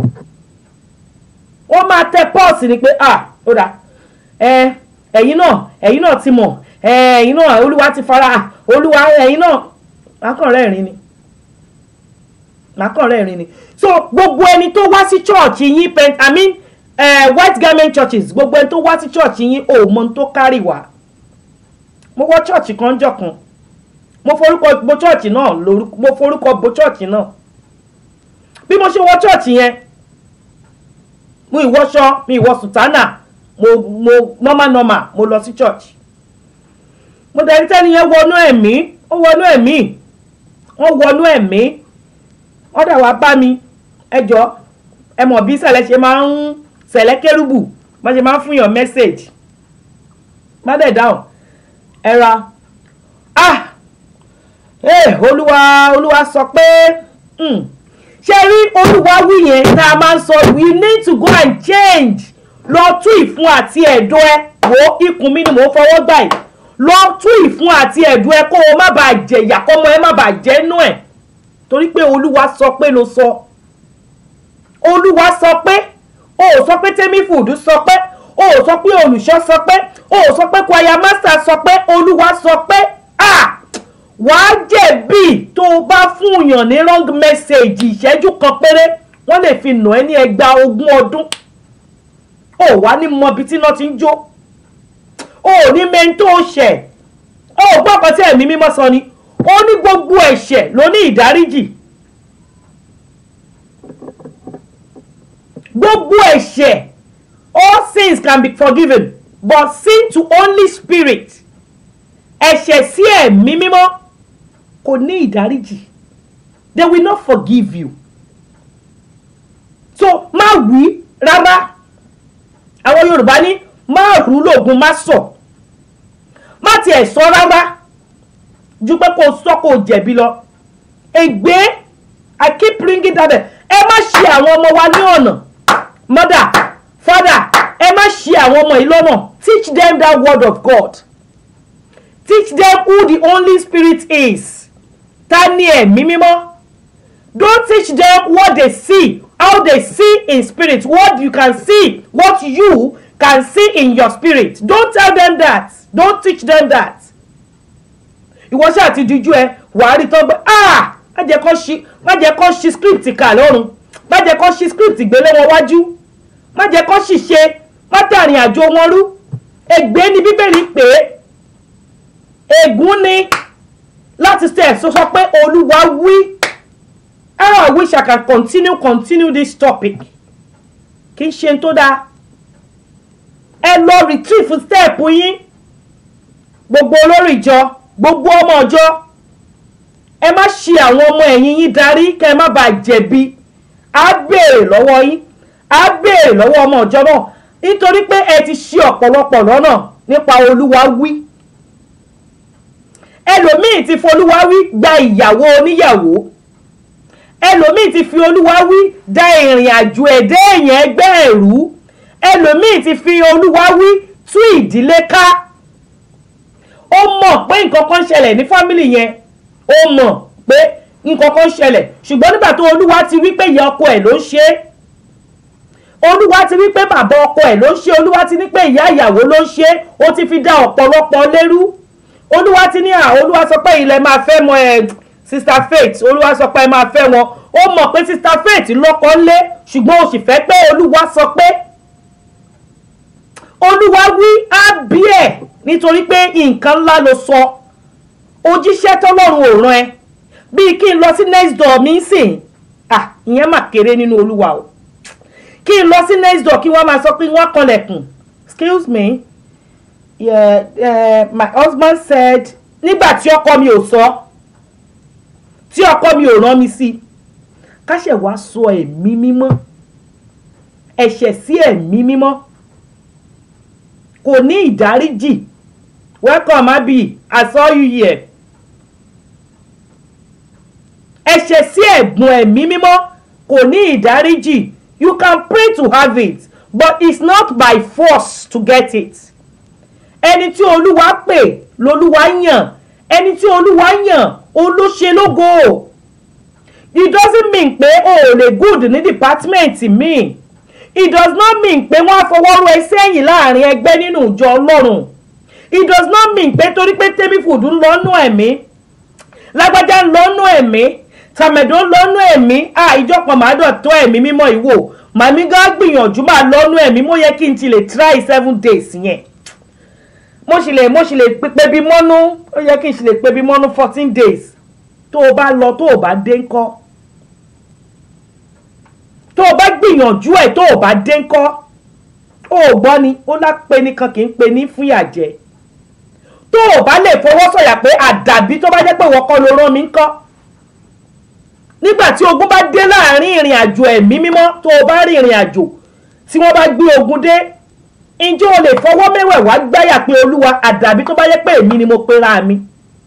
wọ́n máa tẹ pọ́ọ̀sì ni pé ah ó dà ẹ ẹ̀yin náà ẹ̀yin náà ti mọ̀ ẹ̀yin náà olúwa ti fara olúwa ẹ̀yin náà mákànrẹ́rìn ni mákànrẹ́rìn ni so gbogbo ẹni tó wá sí church yín pent i mean uh, white garment churches gbogbo ẹni tó wá sí church yín ò mọ tó kárì wá mo wọ church kan jọ kan mo forúkọ bo church náà lórúkọ mo forúkọ bo church náà bí mo ṣe wọ church yẹn mo ìwọṣọ mi ìwọ sùtánà mo mo normal normal mo lọ sí church mo dẹ̀ rí tẹ́ni yẹn wọnú ẹ̀mí ó wọnú ẹ̀mí wọ́n wọnú ẹ̀mí wọ́n dà wá bá mi ẹ jọ ẹ mọ̀ bí sẹ̀lẹ̀ ṣe máa ń sẹ̀lẹ̀ kérúbù má ṣe máa ń fún yàn mẹ́sẹ̀gì má dẹ̀ dáhùn ẹ ra ah ee olúwa olúwa sọ pé hmm, ṣe rí olúwa wí yẹn tá a máa ń sọ we need to go and change lọ tú ìfun àti ẹ̀dọ̀ ẹ wo ikùn mi ni mò ń fọwọ́ gbà yìí lọ tú ìfun àti ẹ̀dọ̀ ẹ kó o má bàa jẹ̀yà kọ́mọ ẹ má bàa jẹ́nu ẹ̀ torí pé olúwa sọ pé ló sọ olúwa sọ pé o ò sọ pé tẹ́mí fùdú sọ pé o ò sọ pé olùṣọ́ sọ pé o ò sọ pé kwaya master sọ pé olúwa sọ pé ah wàá jẹ̀bi tó o bá fún yàn ní wrong message ìṣẹ́jú kan péré wọ́n lè fi nà ẹ́ ní ẹgbàá ogún ọdún o wá ní mọbi tí iná ti ń jó o ò ní mẹ́ni tó ṣẹ̀ o ò gbọ́ kan tí ẹ̀mí mímọ́ sọ ni ó ní gbogbo ẹ̀ṣẹ̀ ló ní ìdáríjì gbogbo ẹ̀ṣẹ̀ all sins can be forgiven but sin to only spirit ẹ̀ṣẹ̀ sí ẹ̀mí mímọ́ kò ní ìdáríjì they will not forgive you so má wí rárá àwọn yorùbá ní má rú lóògùn má sọ má tiẹ̀ sọ rárá ju pé kó sọ kó jẹ̀bi lọ ègbé i keep bringing that up ẹ má ṣì àwọn ọmọ wa ní ọ̀nà mother father ẹ má ṣì àwọn ọmọ yìí lọ́nà teach them that word of god teach them who the only spirit is ta ni ẹ̀mí mímọ́ don't teach them what they see how they see in spirit what you can see what you can see in your spirit don't tell them that don't teach them that ìwọ ṣáà ti dijú ẹ wàá rí tán pé ah má jẹ́ kó ṣí má jẹ́ kó ṣí script kà lọ́rùn má jẹ́ kó ṣí script gbélé wọn wájú má jẹ́ kó ṣìṣe má tàrin àjò wọn rú ègbé ni bíbélì pé ègún ni láti ṣe ẹ̀sọ́ sọ pé olúwa wí how I wish I can continue continue this topic kì í ṣe tó dáa ẹ lọ retrieve step yín gbogbo olórí ìjọ gbogbo ọmọ ọjọ́ ẹ má ṣì àwọn ọmọ ẹ̀yìn yín darí kẹ́ ẹ má bàa jẹ̀bi á béèrè lọ́wọ́ yín á béèrè lọ́wọ́ ọmọ ọjọ́ náà nítorí pé ẹ ti ṣì ọ̀pọ̀lọpọ̀ lọ́nà nípa olúwa wí ẹlòmíì ti folúwa wí gba ìyàwó oníyàwó ẹlòmíì ti fi olúwa wí da ìrìn àjò ẹ̀dẹ́ èèyàn ẹgbẹ́ ẹ̀rú ẹlòmíì ti fi olúwa wí tú ìdílé ká ó mọ̀ pé nǹkan kan ṣẹlẹ̀ ní fámìlì yẹn ó mọ̀ pé nǹkan kan ṣẹlẹ̀ ṣùgbọ́n nígbà tó olúwa ti wí pé ìyá ọkọ ẹ̀ ló ń ṣe é olúwa ti wí pé bàbá ọkọ ẹ̀ ló ń ṣe olúwa ti ní pé ìyá ìyàwó ló ń ṣe ó ti fi dá ọ̀pọ̀lọpọ̀ lérú olúwa ti ní à olúwa sọ pé ilẹ̀ máa fẹ́ mọ ẹ̀ sister faith olúwa sọ pé ẹ máa fẹ́ wọn ó mọ̀ pé sister faith lọ́kọ lé ṣùgbọ́n o sì fẹ́ pé olúwa sọ pé olúwa wí á bí ẹ̀ nítorí pé nǹkan ńlá ló sọ ojíṣẹ́ tọ́lọ́run ò rán ẹ bíi kí n lọ sí next door mi sìn ah ìyẹn mà kéré nínú olúwa o kí n lọ sí next door kí wọ́n máa sọ pé wọ́n kanlẹ̀kùn excuse me yeah, uh, my husband said nígbà tí ọkọ mi ò sọ tí ọkọ mi ò rán mi sí káṣẹ̀ wá sọ ẹ̀mí mímọ́ ẹ̀ṣẹ̀ sí ẹ̀mí mímọ́ kò ní ìdáríjì welcome abi i saw you here ẹ̀ṣẹ̀ sí ẹ̀gbọ́n ẹ̀mí mímọ́ kò ní ìdáríjì you can pray to have it but it's not by force to get it ẹni tí olúwa pè lolúwa yàn ẹni tí olúwa yàn olóṣe lógo it doesn't mean pé o ò lè good ní department mi it does not mean pé wọ́n á fọwọ́ rọ ẹ sẹ́yìn láàrin ẹgbẹ́ nínú ìjọ ọlọ́run it does not mean pé torí pé tẹ́bí fùdú ń lọ́nù ẹ̀mí lágbájá ń lọ́nù ẹ̀mí tàmẹ̀dó ń lọ́nù ẹ̀mí à ìjọpọ̀ màá dọ̀tọ́ ẹ̀mí mímọ́ ìwò màmí gá gbìyànjú máa lọ́nù ẹ̀mí mo yẹ kí n ti lè try seven days yẹn mo sì lè mo sì lè pe bí mọ́nú ó yẹ kí n sì lè pe bí mọ́nú fourteen days tó o bá lọ tó o bá dé ńkọ́ tó o bá gbìyànjú ẹ̀ tó o bá dé ńkọ́ ó gbọ́ ni ó lápẹ́ nìkan kì í pe ní fún ìyàjẹ́ tó o bá lè fọwọ́ sọ̀yà pé àdàbí tó bá jẹ́ pé wọ́n kọ́ ló rán mi ńkọ́ nígbà tí ogun bá dé láàrin ìrìn àjò ẹ̀mí mímọ́ tó o bá rí ìrìn àjò tí wọ́n bá gbé ogun dé ǹjẹ́ o lè fọwọ́ mẹ́wẹ̀ẹ̀wá gbáyà pé olúwa àdàbí tó bá jẹ́ pé èmi ni mo pera mi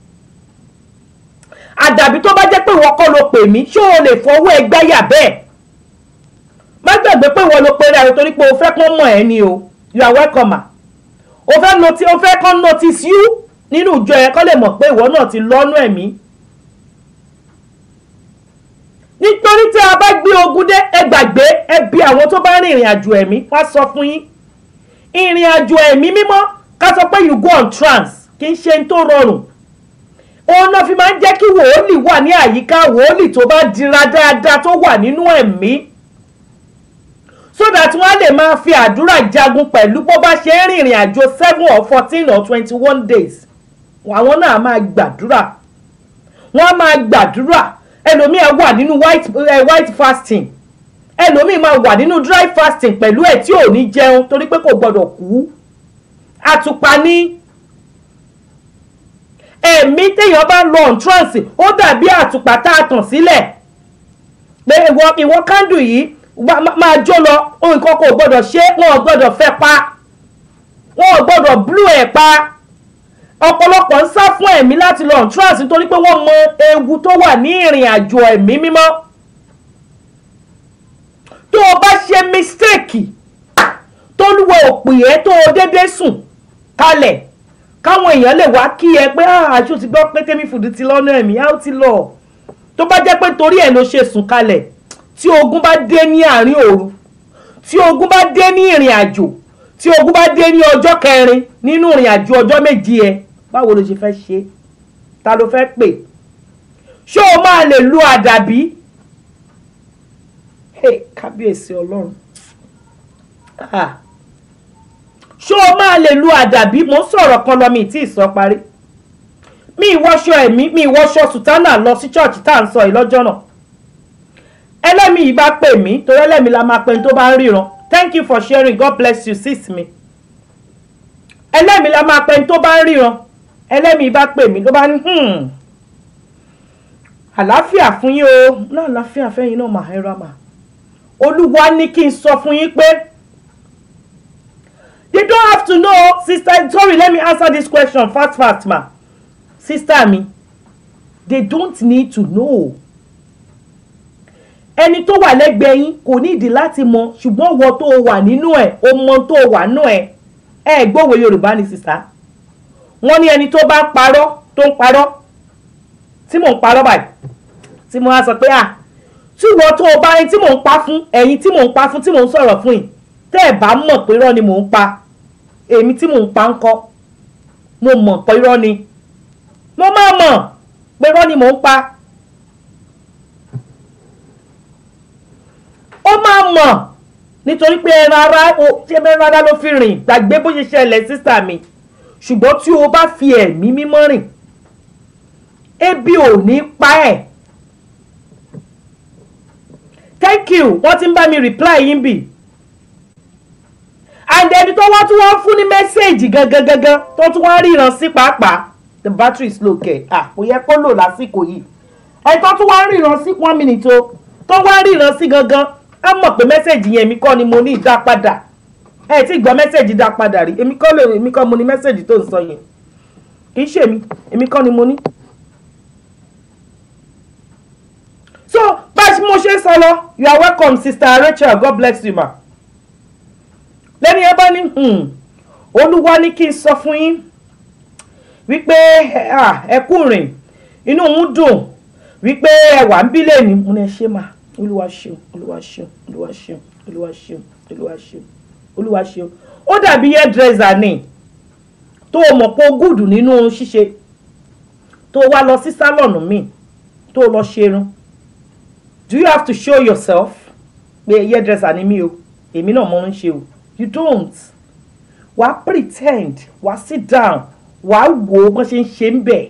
àdàbí tó bá jẹ́ pé wọ́n kọ́ ló pè mí ṣé o lè fọwọ́ ẹ gbáyà bẹ́ẹ̀ má gbàgbé pé wọ́n ló pera ẹ torí pé o fẹ́ kán mọ̀ ẹ́ ni o you are welcome ma o fẹ́ noti o fẹ́ kán notice you nínú ìjọ ẹ kán lè mọ̀ pé ìwọ náà ti lọ́nú ẹ̀mí nítorí tí a bá gbé ogun dé ẹ gbàgbé ẹ bí àwọn tó bá rin ìrìn àjò ẹ̀mí wá sọ fún yín ìrìn àjò ẹ̀mí mímọ́ ká sọ pé you go on trance kì í ṣe ń tó rọrùn òun náà fi máa ń jẹ́ kí wòólì wà ní àyíká wòólì tó bá dira dáadáa tó wà nínú ẹ̀mí so that wọ́n á lè máa fi àdúrà jagun pẹ̀lú bó bá ṣe ń rìnrìn àjò seven or fourteen or twenty one days àwọn náà máa gbàdúrà wọ́n á máa gbàdúrà ẹlòmíì á wà nínú white, uh, white fasting ẹlòmíì máa wà nínú dry fasting pẹ̀lú ẹ̀ tí ò ní jẹun torí pé kò gbọdọ̀ kú àtùpà ní ẹ̀mí téèyàn bá ń lọ on trance ó dàbí àtùpà tá a tàn sílẹ̀ pé ìwọ ìwọ kándù yìí máa jó lọ nǹkan kò gbọdọ̀ ṣe wọn ò gbọdọ̀ fẹ́ pa wọn ò gbọdọ̀ blú ẹ̀ pa ọ̀pọ̀lọpọ̀ ń sá fún ẹ̀mí láti lọ on trance nítorí pé wọ́n mọ ewu tó wà ní ìrìn àjò ẹ̀mí mímọ́ tó o bá ṣe mistake tó lúwọ òpè ẹ tó o dédé sùn kalẹ̀ káwọn èèyàn lè wá kí ẹ pé àṣù ti gbọ́ pé tẹ́mi fùdí ti lọ́nà ẹ̀mí á ti lọ tó bá jẹ́ pé torí ẹ̀ ló ṣe sùn kalẹ̀ tí ogun bá dé ní àárín òru tí ogun bá dé ní ìrìn àjò tí ogun bá dé ní ọjọ́ kẹrin nínú ìrìn àjò ọjọ́ méjì ẹ báwo ló ṣe fẹ́ ṣe ta ló fẹ́ pè ṣé o máa lè lu àdàbí hey kábíyèsí ọlọ́run ah ṣé o máa lè lu àdàbí mo ń sọ̀rọ̀ kan lọ mi tí ì sọ parí mi ìwọṣọ ẹ̀mí mi ìwọṣọ sùtánà lọ sí church tá à ń sọ yìí lọ́jọ́ náà ẹlẹ́mi yìí bá pè mí torí ẹlẹ́mi la máa pẹ́ tó bá ń ríran thank you for sharing god bless you sis mi ẹlẹ́mi la máa pẹ́ tó bá ń ríran ẹlẹ́mi bá pè mí ló bá ní àlàáfíà fún yín o náà àlàáfíà fẹ́yìn náà máa ẹ̀rọ àmà olúwa ní kí n sọ fún yín pé you don't have to know sister sorry let me answer this question fast fast ma sister mi they don't need to know ẹni tó wà lẹ́gbẹ̀ẹ́ yín kò nídìí láti mọ ṣùgbọ́n wọ́n tó wà nínú ẹ̀ o mọ tó wà nínú ẹ̀ ẹ gbọ́wọ́ yorùbá ni sísá wọ́n ní ẹni tó bá ń parọ́ tó ń parọ́ tí mò ń parọ́ báyìí tí mo á sọ pé à tí wọ́n tó o bá ẹni tí mò ń pa fún ẹ̀yin tí mò ń pa fún tí mò ń sọ̀rọ̀ fún yìí tẹ́ ẹ̀ bá mọ̀ pé irọ́ ni mò ń pa èmi tí mò ń pa ń kọ́ mo mọ̀ pé irọ́ ni mo máa mọ̀ pé irọ́ ni mò ń pa ó máa mọ̀ nítorí pé ẹran ara ó ṣé ẹran ara ló fi rìn gbàgbé bó ṣe ṣẹlẹ̀ sísà mi ṣùgbọ́n tí o bá fi ẹ̀mí mímọ́ rìn ebi ò ní pa ẹ̀ thank you wọ́n ti ń bá mi reply yín bì and ẹni tó wá tún wọ́n fún ní mẹ́sẹ̀gì gangan gangan tó tún wọ́n ríran sí pàápàá the battery is low kẹ̀ ah kò yẹ kó lò lásìkò yìí ẹni tó tún wọ́n ríran sí one minute o tó wọ́n ríran sí gangan á mọ̀ pé mẹ́sẹ̀gì yẹn èmi kọ́ ni mo ní ìdá padà ẹ tí gbọ́ mẹ́sẹ̀gì dá padà rí èmi kọ́ lè èmi kọ́ mo ní mẹ́sẹ̀gì tó ń sọ yẹn kì í ṣèmi èmi kọ́ ni mo ní. so bá a ṣe mo ṣe ń sọ lọ you are welcome sister Rachel God bless you ma lẹ́ni ẹ bá ní olúwa ní kí n sọ fún yín wípé ẹ kú rìn inú òun dùn wípé ẹ wà ń bí lẹ́ni mo ní ẹ ṣe máa olúwa ṣeun olúwa ṣeun olúwa ṣeun olúwa ṣeun olúwa ṣeun olúwa ṣeun ó dàbí hairdresser ni tó o mọ̀ pé o gùdù nínú ṣíṣe tó o wá lọ sí sálọ̀nù míì tó o lọ ṣerun do you have to show yourself pé hairdresser ni mí o èmi náà mo ń ṣe o you don't wàá pretend wàá sit down wàá wò ó bó ṣe ń ṣe ń bẹ̀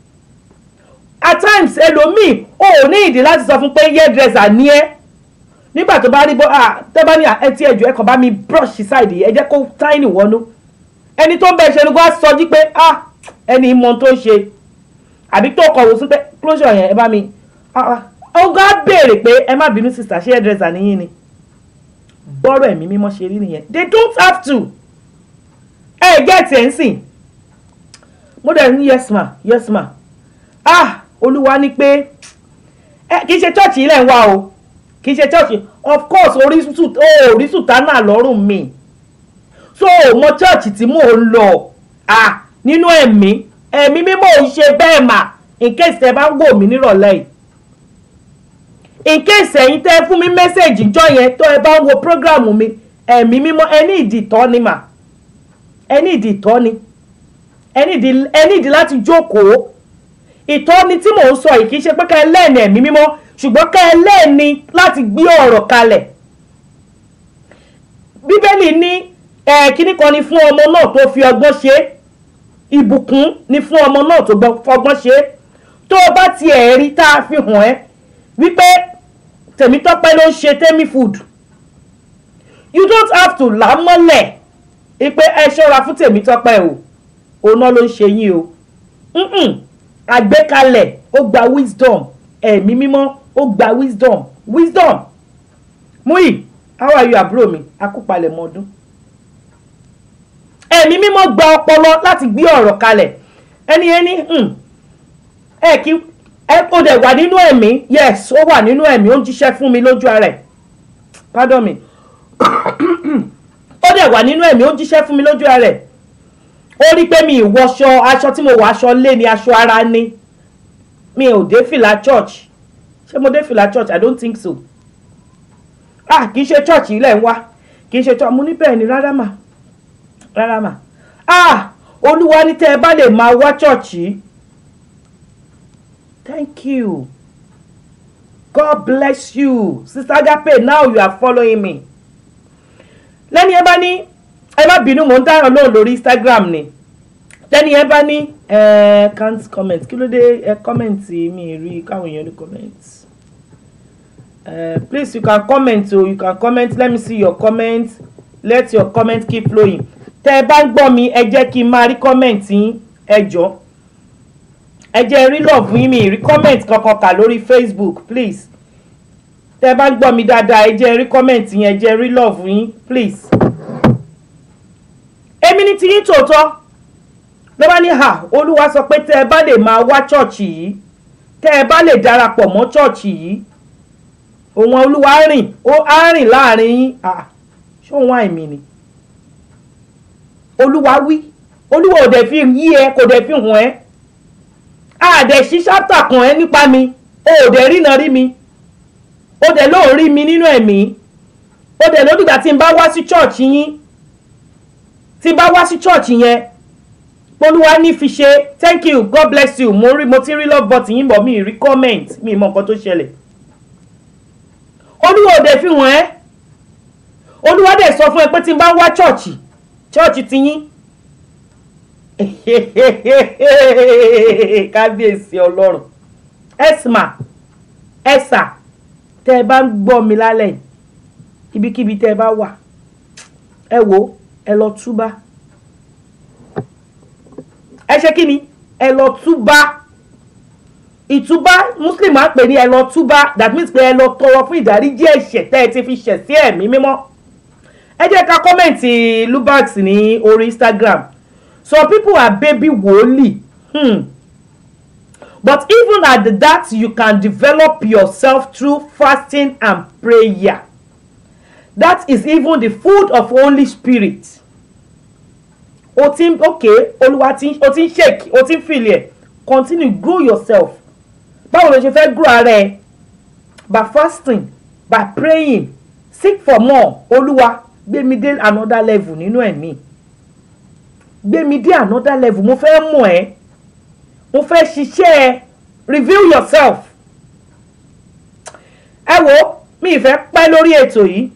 at times ẹlòmíì o ò ní ìdí láti sọ fún pé hairdresser ni ẹ́ nígbà tó bá rí bọ́ ah tẹ́ bá ní ẹ ti ẹ̀jọ̀ ẹ kàn bá mi brush side yìí ẹ jẹ́ kó tiny wọnú ẹni tó ń bẹ ṣe ni kó á sọ jí pé ah ẹni mọ tó ń ṣe àbí tó kọ̀wé sí pé closure yẹn ẹ bá mi ah ah ọgá á béèrè pé ẹ má bínú sister ṣé hairdresser níyìn ni bọ́rọ̀ ẹ̀mí mímọ́ ṣe rí nìyẹn they don't have to ẹ get ẹ̀ ń sìn mo dẹ̀ ní yes ma yes ma ah olúwa ní pé ẹ kì í ṣe church ilẹ̀ ń wá o kì í ṣe church of course orísun ó orísun tánà lọ́rùn mi so mo church tí mò ń lọ ah nínú ẹ̀mí ẹ̀mí mímọ́ ò ń ṣe bẹ́ẹ̀ mà in case ẹ bá ń wò mí nírọ̀lẹ́ yìí in case ẹ̀yin tẹ́ fún mi mẹ́sẹ̀gì jọ yẹn tó ẹ bá ń wo program mi ẹ̀mí mímọ́ ẹ ní ìdí ìtọ́ni mà ẹ ní ìdí ìtọ́ni ẹ ní ìdí ẹ ní ìdí láti jókòó ìtọ́ni tí mò ń sọ yìí kì í ṣe pé ká ẹ lẹ́ẹ̀ni ẹ̀mí mímọ́ ṣùgbọ́n ká ẹ lẹ́ẹ̀ni láti gbé ọ̀rọ̀ kalẹ̀ bíbélì ní ẹ̀ kíní kan ni fún ọmọ náà tó fi ọgbọ́n ṣe é ìbùkún ni fún ọmọ náà tó fọgbọ́n ṣe é tó o bá tiẹ̀ rí tá a fi hàn ẹ́ wípé tèmítọ́pẹ́ ló ń ṣe tẹ́mí food you don't have to là á mọ́lẹ̀ ipe ẹ ṣọ́ra fún tèmítọ́pẹ́ o òun náà ló ń ṣe yín o Mm-mm. àgbékalẹ̀ ó gba wisdom ẹ̀mí mímọ́ ó gba wisdom wisdom Muyi how are you àbúrò mi akúpalẹ̀ mọ́ ọdún ẹ̀mí mímọ́ gba ọpọlọ láti gbé ọ̀rọ̀ kalẹ̀ ẹni ẹni ẹ kí ẹ ó dẹ̀ wà nínú ẹ̀mí yes ó wà nínú ẹ̀mí ó ń jíṣẹ́ fún mi lójú ara ẹ̀ pardon me ó dẹ̀ wà nínú ẹ̀mí ó ń jíṣẹ́ fún mi lójú ara ẹ̀ ó rí pé mi ìwọṣọ aṣọ tí mo wọ aṣọ lé ni aṣọ ara ni mi ò dé fìlà church ṣé mo dé fìlà church i don't think so ah kì í ṣe church ilẹ̀ ń wá kì í ṣe church mo ní bẹ́ẹ̀ ni rárá mà rárá mà ah olúwa ní tẹ́ ẹ bá lè máa wá church yìí thank you god bless you sister agape now you are following me lẹ́ni ẹ bá ní ẹ má bínú mò ń dáhùn lóhùn lórí instagram ni lẹ́ni ẹ bá ní ẹ can't comment kí ló dé ẹ comment mi rí káwọn èèyàn ní comment uh, please you can comment o you can comment let me see your comment let your comment keep flowing tẹ́ ẹ bá ń gbọ́ mi ẹ jẹ́ kí n máa rí comment yín ẹ jọ̀ọ́ ẹ jẹ́ rí love yín mi rí comment kankan kà lórí facebook please tẹ́ bá gbọ́ mi dáadáa ẹ jẹ́ rí comment yín ẹ jẹ́ rí love yín please. èmi ní tiyín tòótọ́ ló bá ní hà olúwa sọ pé tẹ́ ẹ bá lè máa wá ṣọ́ọ̀ṣì yìí tẹ́ ẹ bá lè darapọ̀ mọ́ ṣọ́ọ̀ṣì yìí òun olúwa rìn ó á rìn láàrin yín ṣé òun àìmì ni olúwa wí olúwa ò dẹ̀ fi yí ẹ kò dẹ̀ fi hàn ẹ́ àdẹ̀ sí ṣáptà kan ẹ nípa mi o ò dẹ̀ rína rí mi o dẹ̀ lóò rí mi nínú ẹ̀mí o dẹ̀ lódìgbà tí n bá wá sí church yín tí n bá wá sí church yẹn polúwa ní fi ṣe thank you god bless you mo rí mo ti rí love button yín bọ̀ mi rí comment mi mọ nǹkan tó ṣẹlẹ̀ olúwa ò dẹ̀ fi hàn ẹ́ olúwa dẹ̀ sọ fún ẹ pé tí n bá wá church church ti yín kábíyèsí ọlọ́run ẹ̀sìmà ẹ̀sà tẹ́ ẹ bá ń gbọ́ mi lálẹ́ ibikíbi tẹ́ ẹ bá wà ẹ wò ẹ lọ túbá ẹ ṣe kí ni ẹ lọ túbá ìtúbá muslim á pè ní ẹ lọ túbá that means pé ẹ lọ tọrọ fún ìdáríjì ẹ̀ṣẹ̀ tẹ́ ẹ ti fi ṣẹ̀ sí ẹ̀mí mímọ́ ẹ jẹ́ ká kọ́mẹ̀ntì lubax ní orí instagram some people are baby woli hmm. but even at that you can develop yourself through fasting and prayer that is even the food of holy spirit o ti ń okay olúwa ti o ti ń shake o ti ń feel ẹ continue grow yourself báwo ló ṣe fẹ́ grow ara ẹ by fasting by praying seek for more olúwa gbé mi dé another level nínú ẹ̀mí. E gbé mi dé another level mo fẹ́ mọ̀ ẹ́ mo fẹ́ ṣiṣẹ́ ẹ reveal yourself ẹ wo mi ì fẹ́ pẹ́ lórí ètò yìí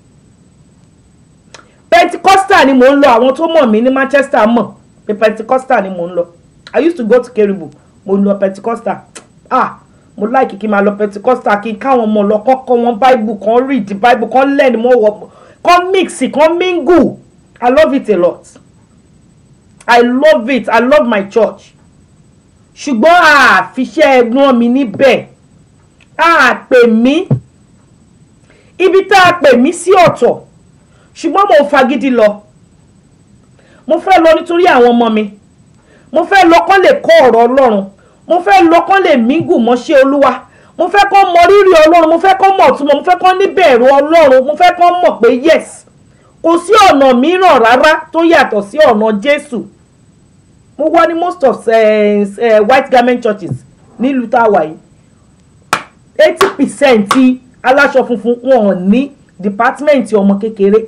pentecostal ni mò ń lọ àwọn tó mọ̀ mí ní manchester mọ̀ pé pentecostal ni mò ń lọ i used to go to keribu mo ń lọ pentecostal ah mo like kí n máa lọ pentecostal kí n káwọn ọmọ lọ kọ́ kọ́ wọn bible kan read the bible kan learn mọ́ wọ kan mix kan mingle i love it a lot i love it i love my church ṣùgbọ́n àfiṣẹ́ ẹ̀gbọ́n mi níbẹ̀ a pè mí ibi tá a pè mí sí ọ̀tọ̀ ṣùgbọ́n mo fagídí lọ mo fẹ́ lọ nítorí àwọn ọmọ mi mo fẹ́ lọ kán lè kọ́ ọ̀rọ̀ ọlọ́run mo fẹ́ lọ kán lè mígù mọ́ṣẹ́ olúwa mo fẹ́ kán mọ rírì ọlọ́run mo fẹ́ kán mọ̀ túmọ̀ mo fẹ́ kán níbẹ̀rù ọlọ́run mo fẹ́ kán mọ̀ pé yes kò sí ọ̀nà mìíràn rárá tó yàtọ̀ sí ọ̀nà jésù mo wá ní most of uh, uh, white garment churches nílùú tá a wà yìí eighty percent ti aláṣọ funfun wọn ò ní department ọmọ kékeré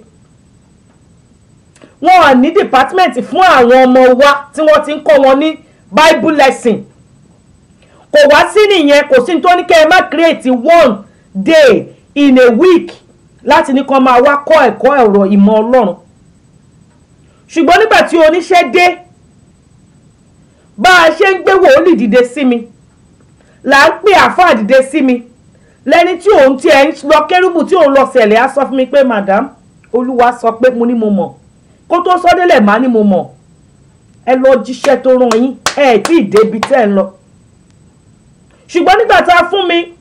wọn ò ní department fún àwọn ọmọ wa tí wọ́n ti ń kọ́ wọn ní bible lesson kò wá sí nìyẹn kò sí ní tó ní kẹ́ ẹ má create one day in a week láti ní kàn máa wá kọ́ ẹ̀kọ́ ẹ̀rọ ìmọ̀ ọlọ́run ṣùgbọ́n nígbà tí oníṣẹ́ dé bá a ṣe ń gbé wòlíì dìde sí mi là ń pè àáfàá dìde sí mi lẹ́ni tí òun tiẹ̀ ń lọ kérúbù tí òun lọ sẹ̀lẹ̀ á sọ fún mi pé madam olúwa sọ pé mo ní mo mọ̀ kó tó sọ délẹ̀ má ní mo mọ̀ ẹ lọ jíṣẹ́ tó rán yín ẹ ẹ̀ tí ì débi tẹ́ ẹ ń lọ ṣùgbọ́n nígbà tá a fún mi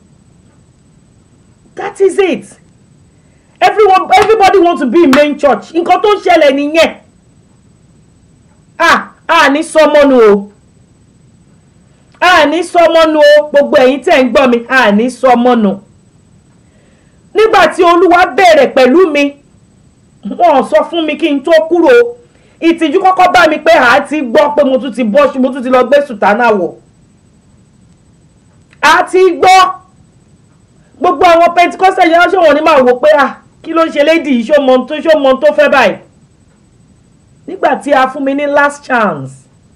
that is it everyone everybody want to be in main church nǹkan tó ń ṣẹlẹ̀ nìyẹn ah ah ní sọmọnu o àní sọmọnu o gbogbo ẹ̀yin tẹ́ ń gbọ́ mi àní sọmọnu nígbà tí olúwa bẹ̀rẹ̀ pẹ̀lú mi wọ́n sọ fún mi kí n tó kúrò ìtìjú kọ́kọ́ bá mi pé àá ti gbọ́ pé mo tún ti bọ́ mo tún ti lọ gbé sùtánà wọ̀ àá ti gbọ́ gbogbo àwọn pentikosta yẹn ṣé wọn ní máa wò pé ah kí ló ń ṣe lédi yìí ṣó mọ tó ṣó mọ tó fẹ́ báyìí nígbà tí a fún mi ní last chance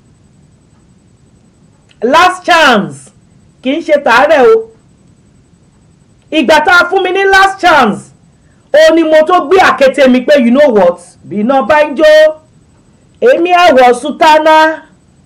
last chance kì í ṣe tàárẹ̀ o ìgbà tá a fún mi ní last chance ó ní mo tó gbé àkété mi pé you know what bí iná bá ń jó èmi àwọ̀ sùtánà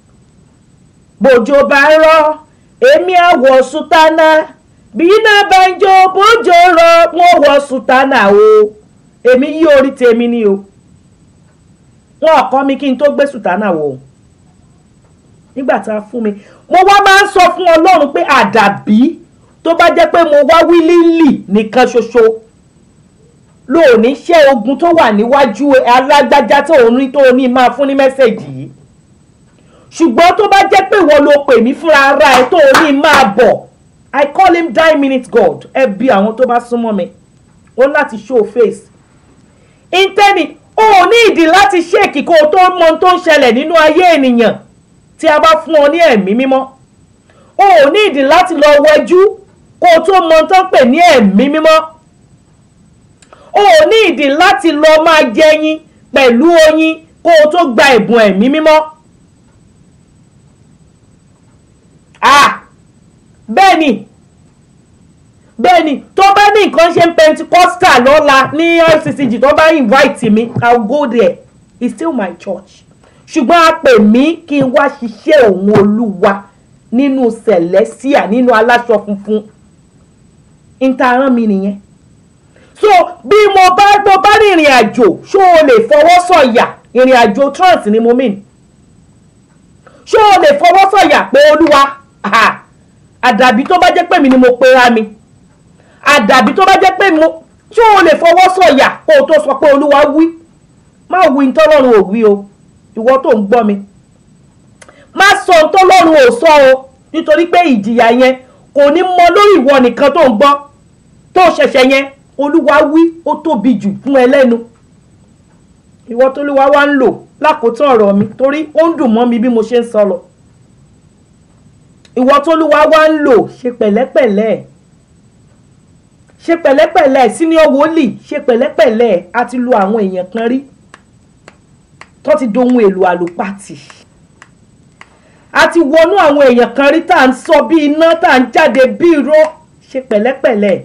bòjò bá ń rọ̀ èmi àwọ̀ sùtánà bí iná bá ń jó bòjò rọ̀ wọ́n wọ̀ sùtánà o èmi yí orí tèmi ni o wọn kọ́ mi kí n tó gbé sùtánà wọ̀ o nígbà tá a fún mi mo wá máa ń sọ fún ọlọ́run pé àdàbí tó bá jẹ́ pé mo wá wílílì nìkan ṣoṣo lóòní ṣe ogun tó wà níwájú alágbájá tó ń rí tó ní máa fún ní mẹ́sẹ̀gì yìí ṣùgbọ́n tó bá jẹ́ pé ìwọ ló pè mí fúnra ara ẹ tó ní máa bọ̀ I call him die minute God ẹ bí àwọn tó bá súnmọ́ mi ó láti show face intanet o ò ní ìdí láti ṣèkì kó o tó mọ ohun tó ń ṣẹlẹ̀ nínú ayé ènìyàn tí a bá fún ọ ní ẹ̀mí mímọ́ o ò ní ìdí láti lọ wẹjú kó o tó mọ tó ń pè ní ẹ̀mí mímọ́ o ò ní ìdí láti lọ máa jẹyin pẹ̀lú oyin kó o tó gba ẹ̀bùn ẹ̀mí mímọ́ ah bẹ́ẹ̀ ni bẹ́ẹ̀ ni tó bá ní nǹkan ṣe ń pentecostal lọ́la ní rccg tó bá invite mi i will go there it's still my church ṣùgbọ́n a pè mí kí n wá ṣiṣẹ́ òun olúwa nínú celestia nínú aláṣọ funfun ìtaràn mi nìyẹn so bí mo bá mo bá ní ìrìn àjò ṣó o lè fọwọ́ sọ̀yà ìrìn àjò trans ni mo mean ṣó o lè fọwọ́ sọ̀yà pé olúwa àdàbí tó bá jẹ́ pé mi ni mo pera mi àdàbí tó bá jẹ́ pé mo ṣó o lè fọwọ́ sọ̀yà kó o tó sọ pé olúwa wí má wí ní tọ́lọ́run ò wí o ìwọ tó ń gbọ́ mi má sọ ohun tó lọ́run ò sọ o nítorí pé ìjìyà yẹn kò ní mọ lórí ìwọ nìkan tó ń gbọ́ tó ṣẹ̀ṣẹ̀ yẹn olúwa wí ó tóbi jù fún ẹ lẹ́nu ìwọ tó lúwa wá ń lò lákòótán ọ̀rọ̀ mi torí ó ń dùn mọ́ mi bí mo ṣe ń sọ lọ ìwọ tó lúwa wá ń lò ṣe pẹ̀lẹ́pẹ̀lẹ́ ṣe pẹ̀lẹ́pẹ̀lẹ́ senior wòlíì ṣe pẹ̀lẹ́pẹ̀lẹ́ a ti lo àwọn èèyàn kan rí tó ti dohun èlò àlùpàtì a ti wọnú àwọn èèyàn kan rí tá à ń sọ bí iná tá à ń jáde bí irọ́ ṣe pẹ̀lẹ́pẹ̀lẹ́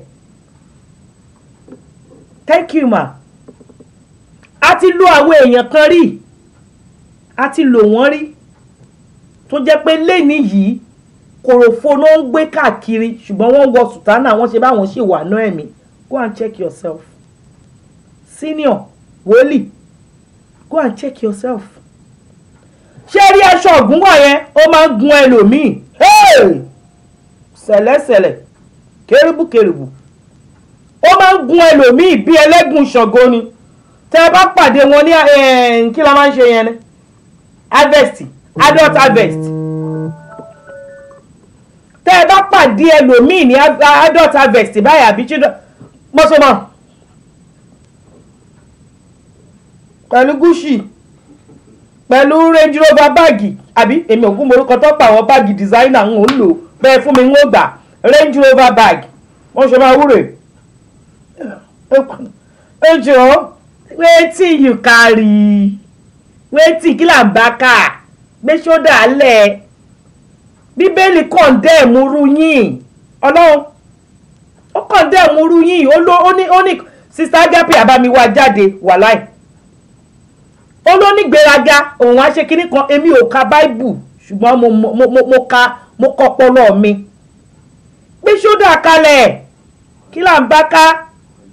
thank you ma a ti lo àwọn èèyàn kan rí a ti lò wọ́n rí tó jẹ́ pé lẹ́ni yìí kòròfo ló ń gbé káàkiri ṣùgbọ́n wọ́n wọ sùtánà wọ́n ṣe báwọn ṣì wà náà ẹ̀mí go and check yourself senior wòlíì go and check yourself ṣé rí aṣọ ògúnwọ̀ yẹn ó máa ń gun ẹlòmíì Hey! sẹ̀lẹ̀sẹ̀lẹ̀ kérúbù kérúbù ó máa ń gun ẹlòmíì bí ẹlẹ́gùn ṣàngó ni tẹ́ ẹ bá pàdé wọn ní eh, kí la máa ń ṣe yẹn ni harvest adult harvest tẹ́ ẹ bá pàdé ẹlòmíì ní a- adult harvest báyìí àbí children mọ́sọ́mọ́ pẹ̀lú gúúsì pẹ̀lú range rover báàgì àbí èmi ò gún morúkọ tó pa àwọn báàgì designer ń lò bẹ́ẹ̀ fún mi ń gbà range rover bag wọ́n ṣe máa wúre ẹ jọ wetin you carry wetin kí là ń bá kà gbé ṣódà lẹ̀ bíbélì kọ̀ǹdẹ̀mù rú yín ọlọ́run ó kọ̀ǹdẹ̀mù rú yín ó ló ó ní ó ní sista agape abamiwa jáde wàláì ó ló ní gbéraga òun á ṣe kinní kan èmi ò ka báìbù ṣùgbọ́n mo mo mo mo ka mo kọ́ ọpọlọ mi gbé ṣódà kalẹ̀ kí là ń bá ká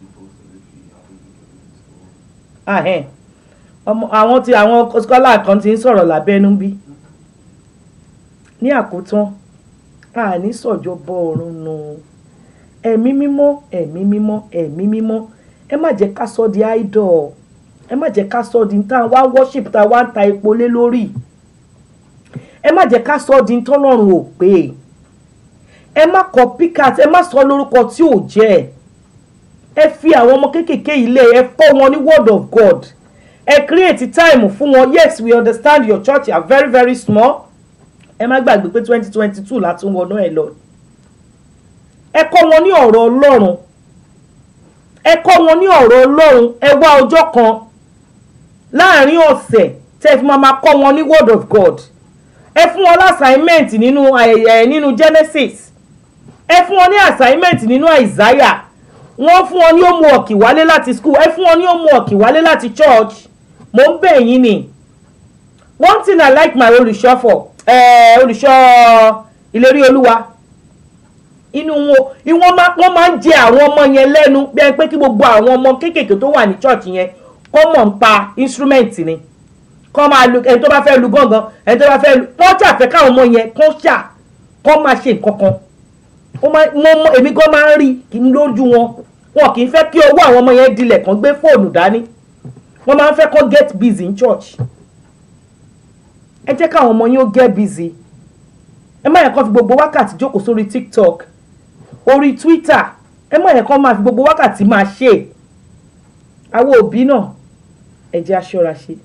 ahẹ́n ọmọ àwọn tí àwọn scholar kan ti ń sọ̀rọ̀ lábẹ́nú bí ní àkótán àní sọ̀jọ̀bọ ọ̀run nù ẹ̀mí mímọ́ ẹ̀mí mímọ́ ẹ̀mí mímọ́ ẹ má jẹ́ ká sọ di idol ẹ má jẹ́ ká sọ di tá a wá worship tá a wá ń ta epo lé lórí ẹ má jẹ́ ká sọ di tọ́lọ́run ò pé ẹ má kọ picat ẹ má sọ lórúkọ tí ò jẹ́ ẹ fi àwọn ọmọ kéékèèké ilé ẹ kọ́ wọn ní word of God ẹ create time fún wọn yes we understand your church are very very small ẹ má gbàgbé pé twenty twenty two láti wọnú ẹ lọ ẹ kọ́ wọn ní ọ̀rọ̀ Ọlọ́run ẹ kọ́ wọn ní ọ̀rọ̀ Ọlọ́run ẹ wá ọjọ́ kan láàrin ọ̀sẹ̀ tẹ́ fi máa máa kọ́ wọn ní word of God ẹ fún wọn lásàímẹ́ǹt nínú ẹ̀ nínú Genesis ẹ fún wọn ní assignment nínú Isaiah wọ́n fún wọn ní homework wálé láti school ẹ fún wọn ní homework wálé láti church mo ń bẹ̀ yín ni one thing I like my olùṣọ́ for eh, olùṣọ́ ìlérí olúwa inú wọn ìwọ́n máa wọ́n máa ń jẹ àwọn ọmọ yẹn lẹ́nu bí ẹni pé kí gbogbo àwọn ọmọ kéékèèké tó wà ní church yẹn kọ́ mọ̀ ń pa instrument ni kọ́ máa lu ẹni tó bá fẹ́ lu gángan ẹni tó bá fẹ́ lu wọ́n ṣàfẹ́ káwọn ọmọ yẹn kọ́ ṣà kọ́ máa ṣe nǹkan kan ó máa mo mọ èmi gan máa ń rí kí n lójú wọn wọn kì í fẹ́ kí owó àwọn ọmọ yẹn dilẹ̀ kan gbé fóònù dání wọ́n máa ń fẹ́ kó get busy in church ẹ jẹ́ káwọn ọmọ yín ó get busy ẹ má yẹ kó fi gbogbo wákàtí jókòó sórí tiktok orí twitter ẹ má yẹ kó máa fi gbogbo wákàtí máa ṣe àwọn òbí náà ẹ jẹ́ aṣọ́ra ṣe